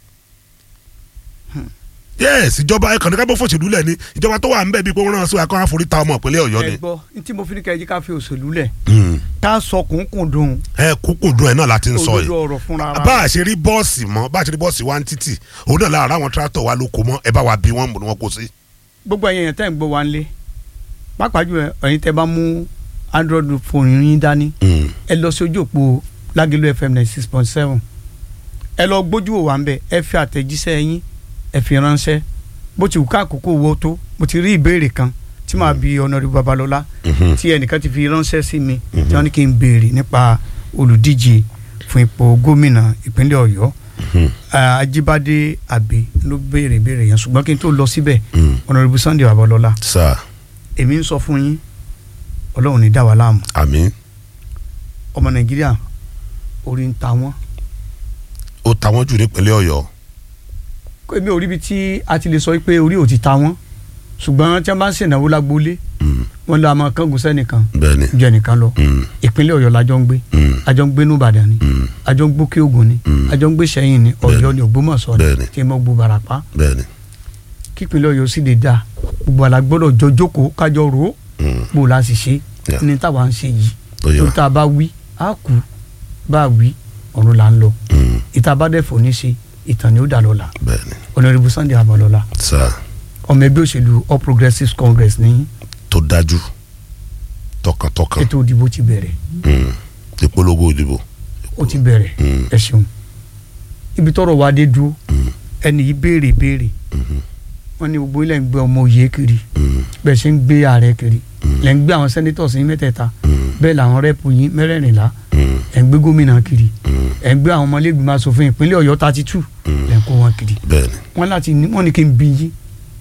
yes ìjọba ẹ̀kan ní ká bọ́ fòṣèlú lẹ̀ ni ìjọba tó wà ń bẹ̀ bíi pé wọ́n rán sí akọ́rán forí ta ọmọ ìpínlẹ̀ ọ̀yọ́ ni ẹ gbọ́ ní tí mo fi ní kẹ́ ẹ jí ká fi òṣèlú lẹ̀ Mm. ká sọ kùnkùn dùn ẹ kúkú dùn ẹ̀ náà láti ń sọ òdodo yìí ọ̀rọ̀ fúnra ara bá a ṣe rí bọ́ọ̀sì mọ́ bá a ṣe rí bọ́ọ̀sì wá ń títì òun náà lára àwọn tractor wa ló kó mọ́ ẹ bá wa bí wọ́n mú ni wọ́n kó sí. gbogbo ẹ̀yin èèyàn tẹ́ ń gbọ́ wa ńlé pàápàá jù ẹ̀yin tẹ́ bá mú android phone yín dání Mm. ẹ lọ sí ojú òpó lágẹ̀lú fm ninety six point seven ẹ lọ gbójú wò wá ń bẹ ẹ fi àtẹ̀jíṣẹ́ yín ẹ fi ránṣẹ́ bó ti wù ká àkókò wo tó mo ti rí ìbéèrè kan tí màá bi ọ̀nàrí babalọ́lá Mhm. tí ẹnìkan ti fi ránṣẹ́ sí mi tí wọ́n ní kí n béèrè nípa olùdíje fún ipò gómìnà ìpínlẹ̀ ọ̀yọ́ Mhm. Ah, ajíbádé àbí ló béèrè béèrè yẹn ṣùgbọ́n kí n tó lọ síbẹ̀ Mm. ọ̀nàrí sunday babalọ́lá sáà èmi ń sọ fún yín ọlọ́run ní dá wa láàmú àmín ọmọ nàìjíríà orí ń ta wọ́n ó ta wọ́n jù nípínlẹ̀ ọ̀yọ́ èmi ò ríbi tí a ti lè sọ pé orí ò ti ta wọ́n ṣùgbọ́n tí wọ́n bá ń ṣènáwó lágbólé Mm. wọ́n lọ àmọ́ kángun sẹ́nìkan bẹ́ẹ̀ ni ju ẹnìkan lọ Mm. ìpínlẹ̀ ọ̀yọ́ la jọ ń gbé Mm. a jọ ń gbé nùbàdàn ni Mm. a jọ ń gbókè ògùn ni Mm. a jọ ń gbé sẹ́yìn ni ọ̀yọ́ ni ògbómọ̀ṣọ́ ni Bẹ́ẹ̀ni. tí mo gbó barapá bẹ́ẹ̀ ni kípínlẹ̀ ọ̀yọ́ sì lè dá gbogbo àlà gbọ́dọ̀ jọ jókòó kájọ rò ó Mm. bó o la sì ṣe Yeah. ní táwa ń ṣe yìí ó yọ tó tá a bá wí á kú bá a wí ọ̀run là ń lọ Mm. ìta bá dẹ̀ fò ní ṣe ìtàn ni ó dà lọ́la bẹ́ẹ̀ ni ọ̀nàrẹ́bù sunday abọ́lọ́lá sáà ọmọ ẹgbẹ́ òṣèlú all progressives congress ní tó dájú tọkàntọkàn ètò ìdìbò ti bẹ̀rẹ̀ Mm. ìpolongo ìdìbò ó ti bẹ̀rẹ̀ Mm. ẹ ṣeun ibi tọ́rọ̀ wa dé dúró Mm. ẹni yìí béèrè béèrè Mhm. wọ́n ní gbogbo ilẹ̀ ń gbé ọmọ òye kiri Mm. bẹ́ẹ̀ ṣe ń gbé ààrẹ kiri Mm. lẹ́ ń gbé àwọn senators yín mẹ́tẹ̀ẹ̀ta Mm. bẹ́ẹ̀ làwọn rẹ́pù yín mẹ́rẹ̀ẹ̀rìnlá Mm. ẹ̀ ń gbé gómìnà kiri Mm. ẹ̀ ń gbé àwọn ọmọlẹ́gbìmọ̀ asòfin ìpínlẹ̀ ọ̀yọ́ thirty two Mm. lẹ́ ń kó wọn kiri bẹ́ẹ̀ ni wọ́n láti ní wọ́n ní kí n bí yín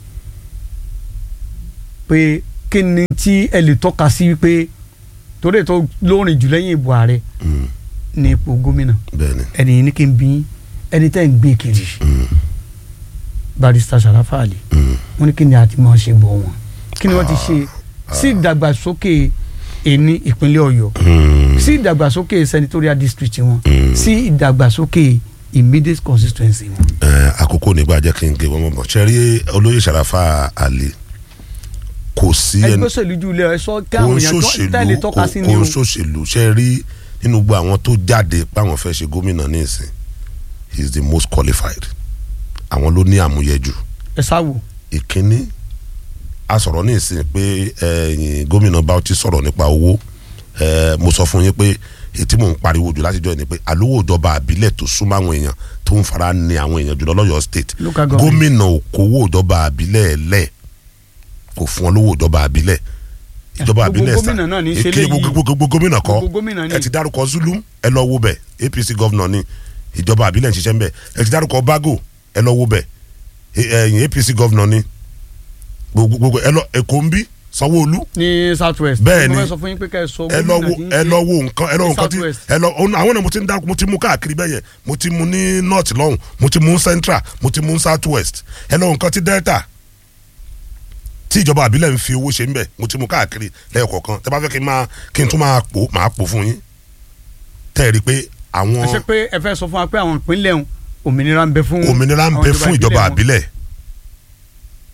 pé kí ni tí ẹ lè tọ́ka sí pé torí ètò lórin jù lẹ́yìn ìbò ààrẹ Mm. ní ipò gómìnà bẹ́ẹ̀ ni ẹni yìí ní kí n bí yín ẹni tẹ́ ń gbé kiri Mm. barista Sarafa Ali Mm. wọ́n ní kí ni àti máa ṣe bọ̀ wọn kí ni wọ́n ti ṣe sí ìdàgbàsókè ẹni ìpínlẹ̀ ọ̀yọ́ Mm. sí ìdàgbàsókè senatorial district wọn Mm. sí ìdàgbàsókè immediate constituency wọn. Ẹ, àkókò nígbà jẹ́ kí n gé wọn mọ̀ ṣe rí olóyè Sàràfà Àlì kò sí ẹni ẹgbẹ́ òṣèlú ju ilé ẹ sọ kí kò àwọn ń èèyàn tó tẹ́lẹ̀ ṣòṣèlú tọ́ka kò sí ni kò o ń ṣòṣèlú ṣe rí nínú gbogbo àwọn tó jáde páwọn fẹ́ ṣe gómìnà ní ìsìn he is the most qualified àwọn ló ní àmúyẹ jù ẹ sáwò ìkíní a sọ̀rọ̀ ní ìsìn pé ẹ̀yìn gómìnà Bauchi sọ̀rọ̀ nípa owó ẹ̀, mo sọ fún yín pé èyí tí mò ń pariwo jù látijọ́ yìí ni pé àlówó ìjọba àbílẹ̀ tó súnmọ́ àwọn èèyàn tó ń fara ní àwọn èèyàn jùlọ lọ́yọ̀ state Local government. gómìnà ò kówó ìjọba àbílẹ̀ lẹ̀ kò fún wọn lówó ìjọba àbílẹ̀ ìjọba Gbogbo àbílẹ̀ gómìnà náà ní í ṣe kí léyìí. gbogbo gbogbo gómìnà kọ́ Gbogbo gómìnà ní. ẹ ti dárúkọ Zulum ẹ lọ wo bẹ̀ APC gọ́vnọ̀ ni ìjọba àbílẹ̀ ń ṣiṣẹ́ ń bẹ̀ ẹ ti dárúkọ Bago ẹ lọ wo bẹ̀ ẹ̀yìn APC gọ́vnọ̀ ni gbogbo gbogbo ẹ lọ Èkó ń bí Sanwó-Olú ní south west Bẹ́ẹ̀ ni. mo fẹ́ sọ fún yín pé ká ẹ sọ ẹ lọ wo gómìnà tí ń ẹ ṣe- lọ wo nǹkan ẹ lọ wo ní nǹkan tí Southwest. ẹ lọ òun- àwọn náà mo ti ń dárúkọ mo ti mú káàkiri bẹ́ẹ̀ yẹn mo ti mú ní north lọ́hùn mo ti mú central mo ti mú south west ẹ lọ wo nǹkan tí delta tí ìjọba àbílẹ̀ ń fi owó ṣe ń bẹ̀ mo ti mú káàkiri lẹ́yọ̀kọ̀ọ̀kan tẹ bá fẹ́ kí n máa kí n tún máa pò máa pò fún yín tẹ́ ẹ rí i pé àwọn ẹ ṣe pé ẹ fẹ́ sọ fún wa pé àwọn ìpínlẹ̀ ọ̀hún òmìnira ń bẹ fún òmìnira ń àwọn bẹ fún ìjọba wọn. àbílẹ̀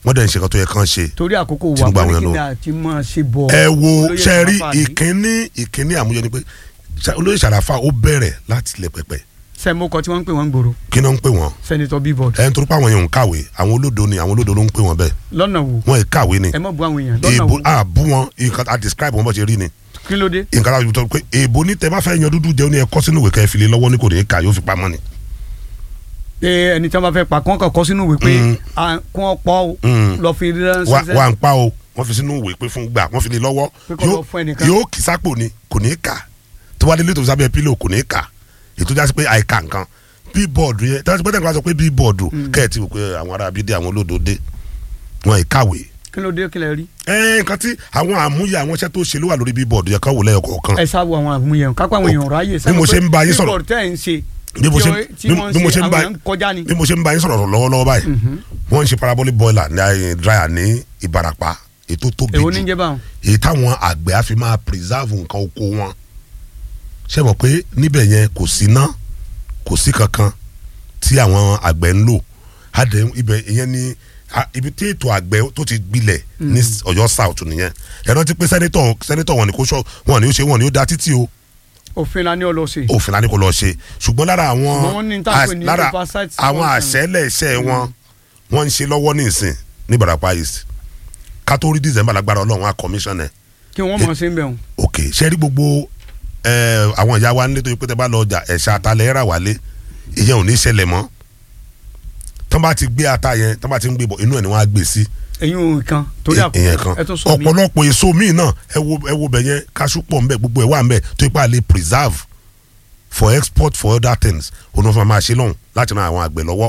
wọ́n dẹ̀ ń ṣe nǹkan tó yẹ kán ṣe torí àkókò Tinubu wà àwọn wọ́n yẹn ní kí lọ. ni àti máa ṣe bọ̀ ẹ wo olóyè sẹ́rí Sàràfà ní. ìkíní ìkíní àmúyẹ ni pé Ṣá- olóyè Sàràfà ó bẹ̀rẹ̀ láti ilẹ̀ pẹ̀pẹ̀ sẹ́mọ́kọ tí wọ́n ń pè wọ́n ń gbòòrò kí náà ń pè wọ́n sẹ́nitọ́ bíbọ̀d ẹ̀ ń torí pé àwọn èèyàn ń kàwé àwọn olódo ni àwọn olódo ló ń pè wọ́n bẹ́ẹ̀ lọ́nà wo wọ́n ì kàwé ni ẹ mọ̀ bu àwọn èèyàn lọ́nà èèbò wo a bú wọn nǹkan a describe wọn bó ṣe rí ni kí ló dé nǹkan a sọ pé èèbò ní tẹ bá fẹ́ yan dúdú jẹun ní ẹ kọ́ sínú ìwé kẹ́ ẹ fi lé lọ́wọ́ ní kò ní í kà yóò fi pamọ́ ni. pé ẹni tí wọ́n bá fẹ́ pa kí wọ́n kàn kọ́ sínú ìwé pé Mm. à, kí wọ́n pọ̀ o Mm. lọ fi wà ránṣẹ́ wà ń pa o wọ́n fi sínú ìwé pé fún gbà wọ́n fi lé lọ́wọ́ Pé kó lọ fún ẹnìkan. yóò kì sápò ni kò ní í kà tó bá délé tó fi sábẹ́ pílò kò ní í kà ètò jásí pé àìkà nǹkan bíbọ̀dù yẹn tí wọ́n ti pẹ́ tẹ̀ka sọ pé bíbọ̀dù kẹ́ẹ̀tì wò pé àwọn ará bídé àwọn olódo dé wọn ì kàwé kí ló dé kí lẹ rí ẹ nǹkan tí àwọn àmúyẹ àwọn iṣẹ́ tó ṣe ló wà lórí bíbọ̀dù yẹn kán wò lẹ́yọ̀ kọ̀ọ̀kan ẹ sáwọ àwọn àmúyẹn kápá àwọn èèyàn ráyè bí mo ṣe ń bá yín sọ̀rọ̀- bíbọ̀d tẹ́ ẹ̀ ń ṣe bí mo ṣe tí bí- wọ́n bí mo ń ṣe ṣe ń bá àwọn èèyàn kọjá ni bí mo ṣe ń bá yín sọ̀rọ̀ lọ́wọ́lọ́wọ́ báyìí wọ́n ń ṣe parabolic boiler ní ayé dryer ní Ìbàràpá ètò tóbi èwo jù ní jẹ́ báwọn èyí táwọn àgbẹ̀ á fi máa preserve nǹkan oko wọn ṣe mọ̀ pé níbẹ̀ yẹn kò sí ná kò sí kankan tí àwọn àgbẹ̀ ń lò adé ibẹ̀ ìyẹn ni a- ibi tí ètò àgbẹ̀ tó ti gbilẹ̀ ní Ọ̀yọ́ South nìyẹn ẹ rántí pé sẹ́nitọ̀ sẹ́nitọ̀ wọn ni kò sọ wọn ni ó ṣe wọn ni ó da títì o òfin la ní ọlọ́sẹ̀ òfin la ní kò lọ ṣe ṣùgbọ́n lára àwọn Ṣùgbọ́n wọ́n ní tá à ń pè àṣ- ní lára oversight àwọn function. àṣẹlẹ̀ iṣẹ́ wọn wọ́n ń ṣe lọ́wọ́ ní ìsìn ní Ìbàràpá East kátó rí December lágbára Ọlọ́run á commission ẹ̀ kí wọ́n mọ̀ sí ń bẹ̀ wọ́n ok ṣe rí gbogbo ẹ, àwọn ìyá wa nílé tó yẹ pé tẹ bá lọ ọjà ẹ̀ṣà atalẹ̀ rà wálé ìyẹn ò ní ṣẹlẹ̀ mọ́ tán bá ti gbé ata yẹn tán bá ti ń gbé bọ̀ inú ẹ̀ ni wọ́n á gbé sí ẹ̀yin ò kan torí ìyẹn kan àkókò ẹ tó sọ mí ọ̀pọ̀lọpọ̀ èso míì náà ẹ wo ẹ wo bẹ̀ yẹn kaṣú pọ̀ ńbẹ̀ gbogbo ẹ̀ wà ńbẹ̀ tó yẹ pé a lè preserve for export for other things òun náà fún wa máa ṣe lọ́hùn láti ran àwọn àgbẹ̀ lọ́wọ́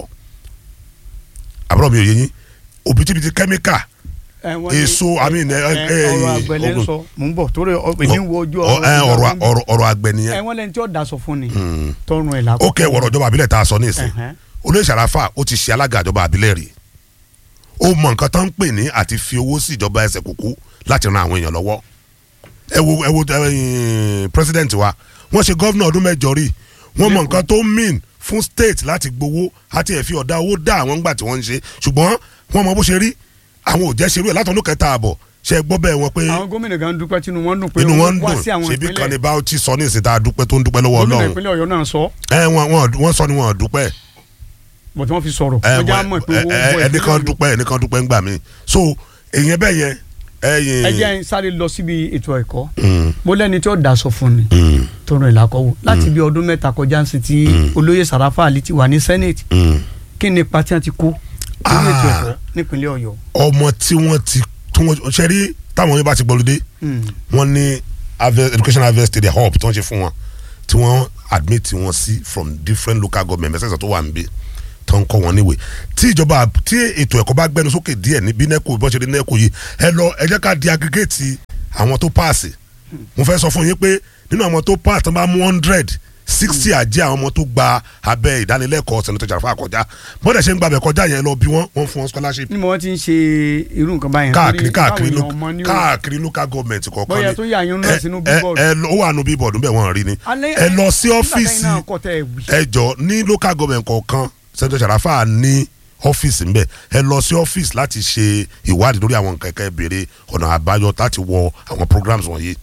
àbúrò mi ò yé yín òbítíbitì kẹ́míkà Ẹ, wọ́n ní- èso i mean ẹ ẹ, ẹ ọ̀rọ̀ àgbẹ̀lẹ̀ ń ogun- sọ mò ń bọ̀ torí ọ- èmi ń wo ojú ọ- ẹ, ọ̀rọ̀ ọ̀rọ̀ ọ̀rọ̀ àgbẹ̀ ẹ nìyẹn wọ́n lẹ́ni tí ó daṣọ fún ni Mm. tọrùn ẹ̀ lákòókò ó kẹ́ wọ̀rọ̀ ìjọba àbílẹ̀ tá a sọ ní ìsìn Ẹ̀hẹ́n. olóyè sàràfà ó ti ṣe alága ìjọba àbílẹ̀ rí ó mọ nǹkan tó ń pè ní àti fi owó sí ìjọba ẹsẹ̀ kúkú láti ran àwọn èèyàn lọ́wọ́ ẹ wo ẹ wo ẹ̀yin president wa wọ́n ṣe gọ́vnà ọdún mẹ́jọ rí wọ́n mọ nǹkan tó mean fún state láti gbowó àti ẹ̀ fi ọ̀dà owó dá àwọn ńgbà tí wọ́n ń ṣe ṣùgbọ́n wọ́n mọ bó ṣe rí àwọn ò jẹ́ ṣerú ẹ̀ látọ̀dún kẹta àbọ̀ ṣe gbọ́ bẹ́ẹ̀ wọn pé àwọn gómìnà kan dúpẹ́ tínú wọn dùn pé inú wọn ń wá dùn sí àwọn ṣebí kan ní ìpínlẹ̀ Bauchi sọ ní ìsìn tá a dúpẹ́ tó ń dúpẹ́ lọ́wọ́ gómìnà Ọlọ́run ìpínlẹ̀ Ọ̀yọ́ náà sọ ẹ wọn wọn wọn sọ ni wọn ò dúpẹ́ bọ̀ tí wọ́n fi sọ̀rọ̀ ẹ wọ́n já wọ- mọ̀ pé ẹ- owó ẹ- bọ̀ ẹnìkan ìpínlẹ̀ Ọ̀yọ́. dúpẹ́ ẹnìkan dúpẹ́ ń gbà mí so èyàn bẹ́ẹ̀ yẹn ẹyìn. ẹ jẹ́ n sáré lọ síbi ètò ẹ̀kọ́ Mm, mo lẹ́ni tí ó daṣọ fún ni mm, tọrùn ẹ̀ lákọ̀wò láti bí ọdún mẹ́ta kọjá ń sìn tí olóyè Sàràfà Ali ti wà ní senate mm. kí ni ipa tí wọ́n ti kó lórí ètò ẹ̀kọ́ nípínlẹ̀ Ọ̀yọ́ ọmọ tí wọ́n ti tí wọ́n ṣe rí táwọn yẹn bá ti gbọ́lódé Mm. wọ́n ní harvest- education harvest area hub tí wọ́n ṣe fún wọn tí wọ́n admit wọn sí from different local government mẹ́sẹ̀sẹ̀ tó wà ń bí tó ń kọ́ wọn níwèé tí ìjọba tí ètò ẹ̀kọ́ bá gbẹnu sókè díẹ̀ ní bí nẹ́kò bọ́n ṣe rí nẹ́kò yìí ẹ lọ ẹ jẹ́ ká di aggregate àwọn tó paasi mo fẹ́ sọ fún yín pé nínú àwọn tó pass tó bá mú hundred sixty àjẹ́ àwọn ọmọ tó gba abẹ́ ìdánilẹ́kọ̀ọ́ Senator Jarafa kọjá bọ́dẹ̀ ṣe ń gbàbẹ̀ kọjá yẹn lọ bí wọ́n wọ́n fún wọn scholarship ní mo wọ́n ti ń ṣe irú nǹkan báyẹn káàkiri torí káàkiri káwọn lo- èèyàn mọ ní o. káàkiri local government kọ̀ọ̀kan Bóyá ni tó yà yín náà ẹ- sínú ẹ- billboard. ẹ lọ- ó wà nù bíbọ̀dù bẹ́ẹ̀ wọ́n rí ni Alẹ́- ẹ lọ sí nígbà ọ́fíìsì tẹ́yìn náà kọ́ tẹ́ ẹ wí. ẹ jọ ní local government kọ̀ọ̀kan Senator Jarafa ní ọ́fíìsì ńbẹ ẹ lọ sí ọ́fíìsì láti ṣe ìwádìí lórí àwọn nǹkan ẹ̀ka ìbéèrè ọ̀nà àbáyọ láti wọ àwọn programs wọ̀nyí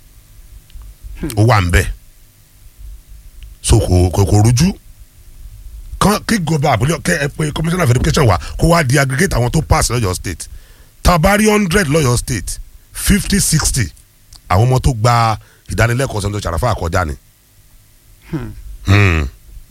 ó wà ńbẹ so kò kò kò rújú kan kí gọba àbúlé kẹ ẹ pé commissioner of education wa kó wá di aggregate àwọn tó pass lọ́yọ̀ state tabari hundred lọ́yọ̀ state fifty sixty àwọn ọmọ tó gba ìdánilẹ́kọ̀ọ́ Senator Jarafa kọjá ni. Hmm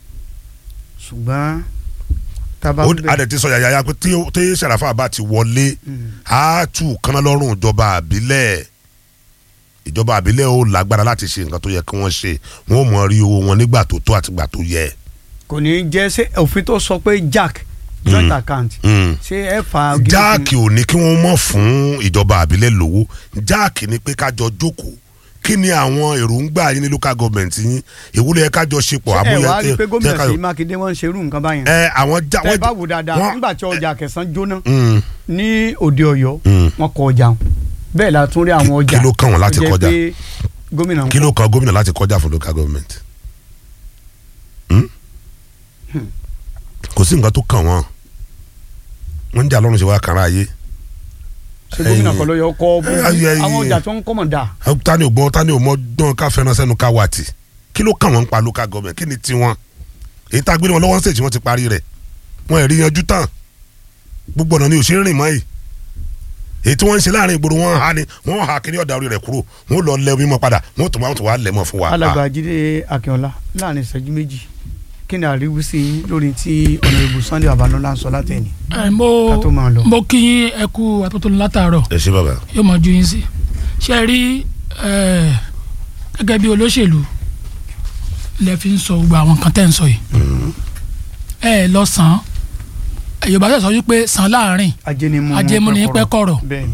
ṣùgbọ́n tábà ó bẹ̀- adẹ ti sọ yàyà pé tí tí Sàràfà bá ti wọlé á tù kánná lọ́rùn ìjọba àbílẹ̀ ìjọba àbílẹ̀ ó lágbára láti ṣe nǹkan tó yẹ kí wọ́n ṣe wọ́n mọ̀ rí owó wọn nígbà tó tó àtìgbà tó yẹ. kò ní í jẹ́ ṣé òfin tó sọ pé jack joint account Mm. ṣé ẹ fa gidi jáàkì ò ní kí wọ́n mọ̀ fún ìjọba àbílẹ̀ lówó jáàkì ni pé kájọ jókòó kí ni àwọn èròǹgbà yín ní local government yín ìwúlẹ̀ yẹ kájọ ṣepọ̀ fún- ẹ àbúyẹ wá rí i pé gómìnà kájọ- Ṣèyí Mákindé wọ́n ń ṣerú nǹkan báyẹn ẹ àwọn já tẹ́ ẹ bá wò dáadáa wọ́n- nígbà tí ọjà kẹsàn-án jóná Mm. ní òde Ọ̀yọ́ Mm. wọ́n kọ ọjà wọn bẹ́ẹ̀ la tún rí àwọn Kí- ọjà kí ló kàn wọ́n láti tó jẹ́ kọjá? pé gómìnà ń kí ló kan gómìnà láti kọjá fún local government Hmm? kò sí nǹkan tó kàn wọ́n wọ́n ń jà lọ́rùn ṣe wá kàrá ayé ṣe gómìnà kan ló yọ kọ́ Ẹ, ayé, ayé. àwọn ọjà tó ń kọ́ mọ̀ dà tani ò gbọ́ tani ò mọ dán ká fẹ́ràn sẹ́nu ká wà tì kí ló kàn wọ́n ń pa local government kí ni tiwọn èyí tá a gbé wọn lọ́wọ́ ń sèjì wọ́n ti parí rẹ̀ wọ́n ẹ̀rí yanjú tán gbogbo ọ̀nà ni ò ṣe ń rìn mọ́ yìí èyí tí wọ́n ń ṣe láàrin ìgboro wọn ha ni wọ́n ha kiri ọ̀dà orí rẹ̀ kúrò wọ́n lọ lẹ omi mọ́ padà wọ́n tó wọ́n tó wá lẹ̀ mọ́ fún wa. alàgbà jíde akínọlá láàrin ìṣẹ́jú méjì kí ni àríwísí yín lórí tí ọ̀nàrẹ́bù sunday babalọ́lá ń sọ látẹ̀yìn ẹ mo ká tó máa lọ. mo kí yín ẹ kú àtúntò látàárọ̀ ẹ ṣe bàbá. yóò mọ ju yín sí ṣe rí ẹ, gẹ́gẹ́ bí olóṣèlú lẹ fi ń sọ gbogbo àwọn nǹkan tẹ́ ń sọ yìí ẹ lọ sàn án yorùbá sọ wípé sàn láàrin ajẹnimu ajẹmúni pẹ́ kọ̀rọ̀ bẹ́ẹ̀ni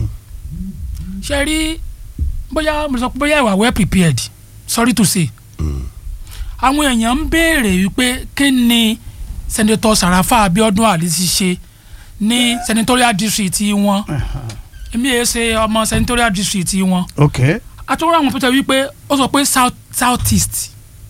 ṣe rí bóyá mo sọ pé bóyá ìwà well prepared sorry to say àwọn èèyàn ń béèrè wípé kí ni senator Sarafa Abiodun Ali ti ṣe ní senatorial district wọn èmi yẹn ṣe ọmọ senatorial district wọn ok àtúrò àwọn pẹ̀tẹ̀ wípé ó sọ pé south south east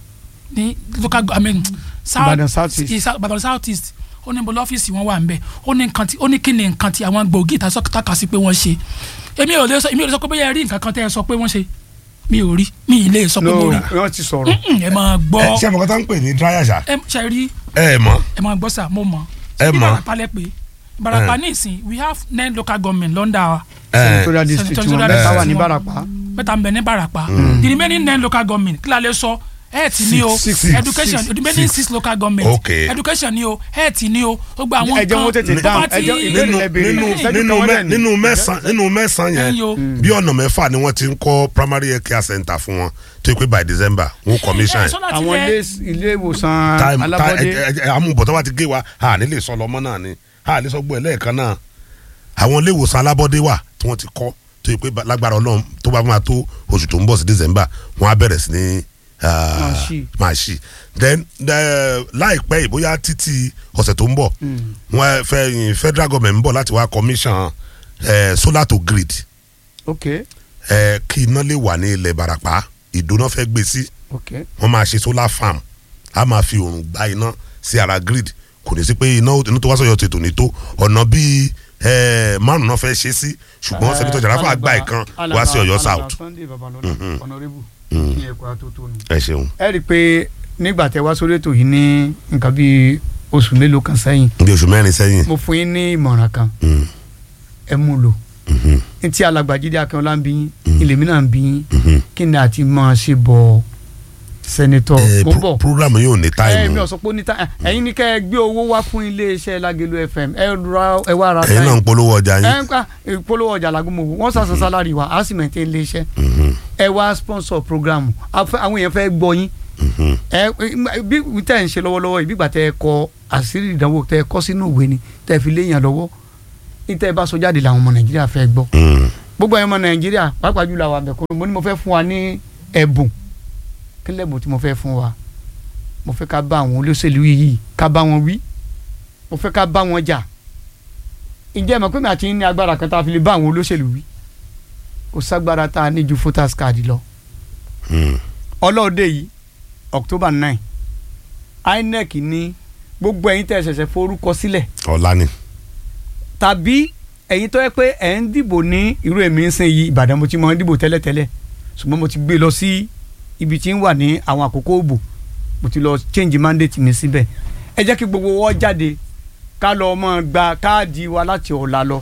ní local go- i mean south Ìbàdàn South East. i- South- Ìbàdàn south east ó ní bọ́lá ọ́fíìsì wọn wà ń bẹ̀ ó ní nǹkan tí ó ní kí ni nǹkan tí àwọn gbòógì tá a kà sí pé wọ́n ṣe èmi ò lè sọ èmi ò lè sọ pé bóyá ẹ rí nǹkan kan tẹ́ ẹ sọ pé wọ́n ṣe mi ò rí mi ì lè sọ pé no mo rí wọ́n ti sọ̀rọ̀ Mm, ẹ máa gbọ́ ẹ ṣé àmọ́ kọ́tà ń pè ní dráyà ṣá. ẹ ṣe rí ẹ ẹ mọ̀ ẹ máa gbọ́ sà mo mọ̀ Ẹ Bí mọ̀. Ìbàràpá lẹ pé Ìbàràpá ní ìsìn we have nine local government lọ́ndà ẹ senatorial district wọn Senatorial mẹ́ta wà district ní wọn. Ìbàràpá mẹ́ta ń bẹ ní Ìbàràpá the remaining nine local government kí la lè sọ health ni o Six, six, education six, the remaining six. six local government Okay. education ni o health ni o gbogbo àwọn ẹ jẹ́ wọn tètè tó dáhùn bá ẹ jẹ́ ti- ìbéèrè nínú ẹ béèrè nínú ìṣẹ́jú nínú kan mẹ- wọ́n dẹ̀ ní. nínú mẹ́sàn nínú mẹ́sàn Ẹ̀yin o. yẹn bí ọ̀nà mẹ́fà ni wọ́n ti ń kọ́ primary health care center fún wọn tó yẹ pé by December wọ́n commission ẹ ẹ̀. sọ láti àwọn lẹ- ilé ilé ìwòsàn time alábọ́dé amúbọ̀tọ́ wa ti gé wa a ní lè sọ lọ́mọ náà ni a lè sọ gbọ́ ẹ̀ lẹ́ẹ̀kan náà àwọn ilé ìwòsàn alábọ́dé wà tí wọ́n ti kọ́ tó yẹ pé ba- lágbára ọlọ́run tó bá máa tó oṣù tó ń bọ̀ sí December wọ́n á bẹ̀rẹ̀ sí ní ah, Máa ṣí. máa ṣí then eh, láìpẹ́ yìí bóyá títí ọ̀sẹ̀ tó ń bọ̀ wọ́n fẹ́ yin federal government ń bọ̀ láti wá commission eh, solar to grid ok eh, kí iná lè wà ní ilẹ̀ Ìbàràpá ìdóná fẹ́ gbé sí ok wọ́n máa ṣe solar farm a máa fi òrùn gba iná sí ara grid kò ní sí pé iná iná tó wá sọ̀yọ̀ tètò ní tó ọ̀nà bíi eh, márùn náà fẹ́ ṣe sí ṣùgbọ́n sẹ́nitọ́ Jarafa gba ìkan wá sí Ọ̀yọ́ south. Sunday Babalọ́lá honorable kí ẹ kó atótónu. ẹ ṣeun ẹ rí i pé nígbà tẹ wá sórí ètò yìí ní nǹkan bíi oṣù mélòó kan sẹ́yìn bí oṣù mẹ́rin sẹ́yìn. mo fún yín ní ìmọ̀ràn kan Mm, ẹ mú lò mhm, ní tí alàgbàjídé akínọlá ń bí yín ilé mi náà ń bí yín mhm. kí ni àti máa ṣe bọ̀ sẹ́nitọ̀ Eh, mo ń bọ̀ pro- program yóò ní ẹ mi táìmù ò sọ pé ó ní ta ẹ̀yin ní kẹ́ ẹ gbé owó wá fún iléeṣẹ́ Lágelú FM ẹ ra ẹ wá ra ẹ̀yin náà ń polówó ọjà ẹ yín. ń pa ìpolówó ọjà làgùnmọ̀ wọ́n sàṣà sálárì wa á sì mẹ̀tẹ́ iléeṣẹ́ Mhm, ẹ wá sponsor program afẹ́- àwọn èèyàn fẹ́ gbọ́ yín mhm. ẹ bí tẹ́ ẹ̀ ń ṣe lọ́wọ́lọ́wọ́ yìí bígbà tẹ́ ẹ kọ àṣírí ìdánwò tẹ́ ẹ kọ́ sínú ìwé ni tẹ́ ẹ fi léèyàn lọ́wọ́ ní tẹ́ ẹ bá sọ jáde làwọn ọmọ Nàìjíríà fẹ́ gbọ́ Mm, gbogbo ẹ̀yin ọmọ Nàìjíríà pàápàá jùlọ àwọn àbẹ̀kọ́ mo ní mo fẹ́ fún wa ní ẹ̀bùn kí lẹ́bùn tí mo fẹ́ fún wa mo fẹ́ ká bá àwọn olóṣèlú yìí ká bá wọn wí mo fẹ́ ká bá wọn jà ǹjẹ́ ẹ mọ̀ pé mi àti yín ní agbára kan tá a fi lè bá àwọn olóṣèlú wí kò ságbára tá a ní ju voters card lọ mm. ọlọ́ọ̀dẹ yìí October nine INEC ní gbogbo ẹ̀yin tẹ́ ẹ ṣẹ̀ṣẹ̀ forúkọ sílẹ̀ ọ̀la ni. tàbí ẹ̀yin tó yẹ pé ẹ̀ ń dìbò ní irú èmi ń sìn yìí Ìbàdàn mo ti mọ ń dìbò tẹ́lẹ̀tẹ́lẹ̀ ṣùgbọ́n mo ti gbé lọ sí ibi tí ń wà ní àwọn àkókò òbò mo ti lọ change mandate mi síbẹ̀ ẹ jẹ́ kí gbogbo wọ́n jáde ká lọ mọ́ gba káàdì wa láti ọ̀la lọ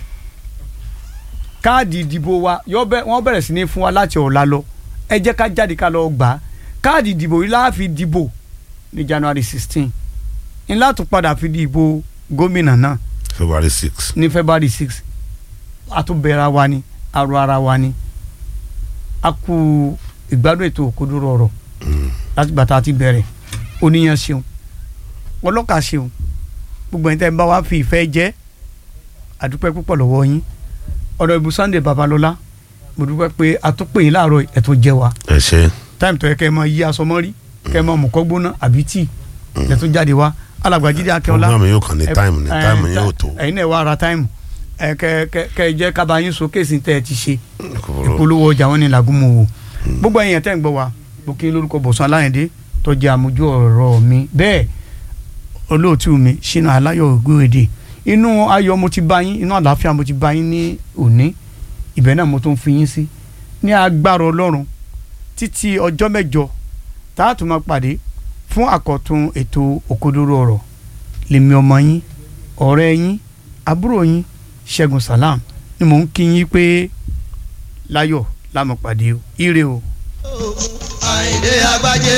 káàdì ìdìbò wa yọ bẹ wọ́n bẹ̀rẹ̀ sí ní fún wa láti ọ̀la lọ ẹ jẹ́ ká jáde ká lọ gbà á káàdì ìdìbò yìí láàfin dìbò ní January sixteen ńlá tó padà fi dìbò gómìnà náà February six. ní February six àtúbẹ̀rẹ̀ wa ni arọ ara wa ni a kú ìgbádùn ètò òkodoro ọ̀rọ̀ láti gbàtà àti bẹ̀rẹ̀ oníyan ṣeun ọlọ́kà ṣeun gbogbo ẹni tẹ́ ń bá wa fi ìfẹ́ jẹ́ àdúpẹ́ púpọ̀ lọ́wọ́ yín ọ̀dọ̀ ìbú Sunday Babalọ́lá mo dúpẹ́ pé àtúpè yín láàárọ̀ ẹ̀ tó jẹ́ wa ẹ ṣe. táìmù tó yẹ kẹ́ ẹ mọ yí aṣọ mọ́rí kẹ́ ẹ mọ mọ̀kọ́ gbóná àbí tíì ẹ̀ tó jáde wá alàgbàjídé akẹ́ọ́lá program yóò kàn ní táìmù ní ẹ, táìmù ẹ, yóò tó. ẹ̀yin náà wá ara táìmù ẹ kẹ kẹ kẹ jẹ́ kaba yín sókè sí tẹ́ ẹ ti ṣe Kòkòrò. ìpolówó ọjà wọn ni làgùnmọ̀ wò gbogbo ẹ̀yin tẹ́ ń gbọ́ wa mo kí n lórúkọ Bọ̀sún Aláyẹ̀dé tó jẹ́ àmójú ọ̀rọ̀ mi bẹ́ẹ̀ olóòtú mi Ṣínà Aláyọ̀ Ògúnrèdè inú ayọ̀ mo ti bá yín inú àlàáfíà mo ti bá yín ní òní ibẹ̀ náà mo tún fi yín sí ní agbára ọlọ́run títí ọjọ́ mẹ́jọ tá a tún máa pàdé fún àkọ́tún ètò òkodoro ọ̀rọ̀ lèmi ọmọ yín ọ̀rẹ́ yín àbúrò yín ṣẹ́gun salam ni mò ń kí yín pé láyọ̀ lámọ̀ pàdé o ire o. àyìndé agbájé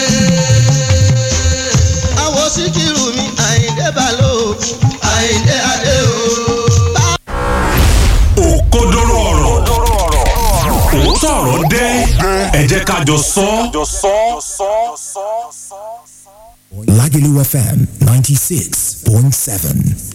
àwọn síkírù mi àyìndé balógun àyìndé adé o. òkodoro ọ̀rọ̀ òótọ́ ọ̀rọ̀ dé ẹ jẹ́ ká jọ sọ Lagelu FM 96.7.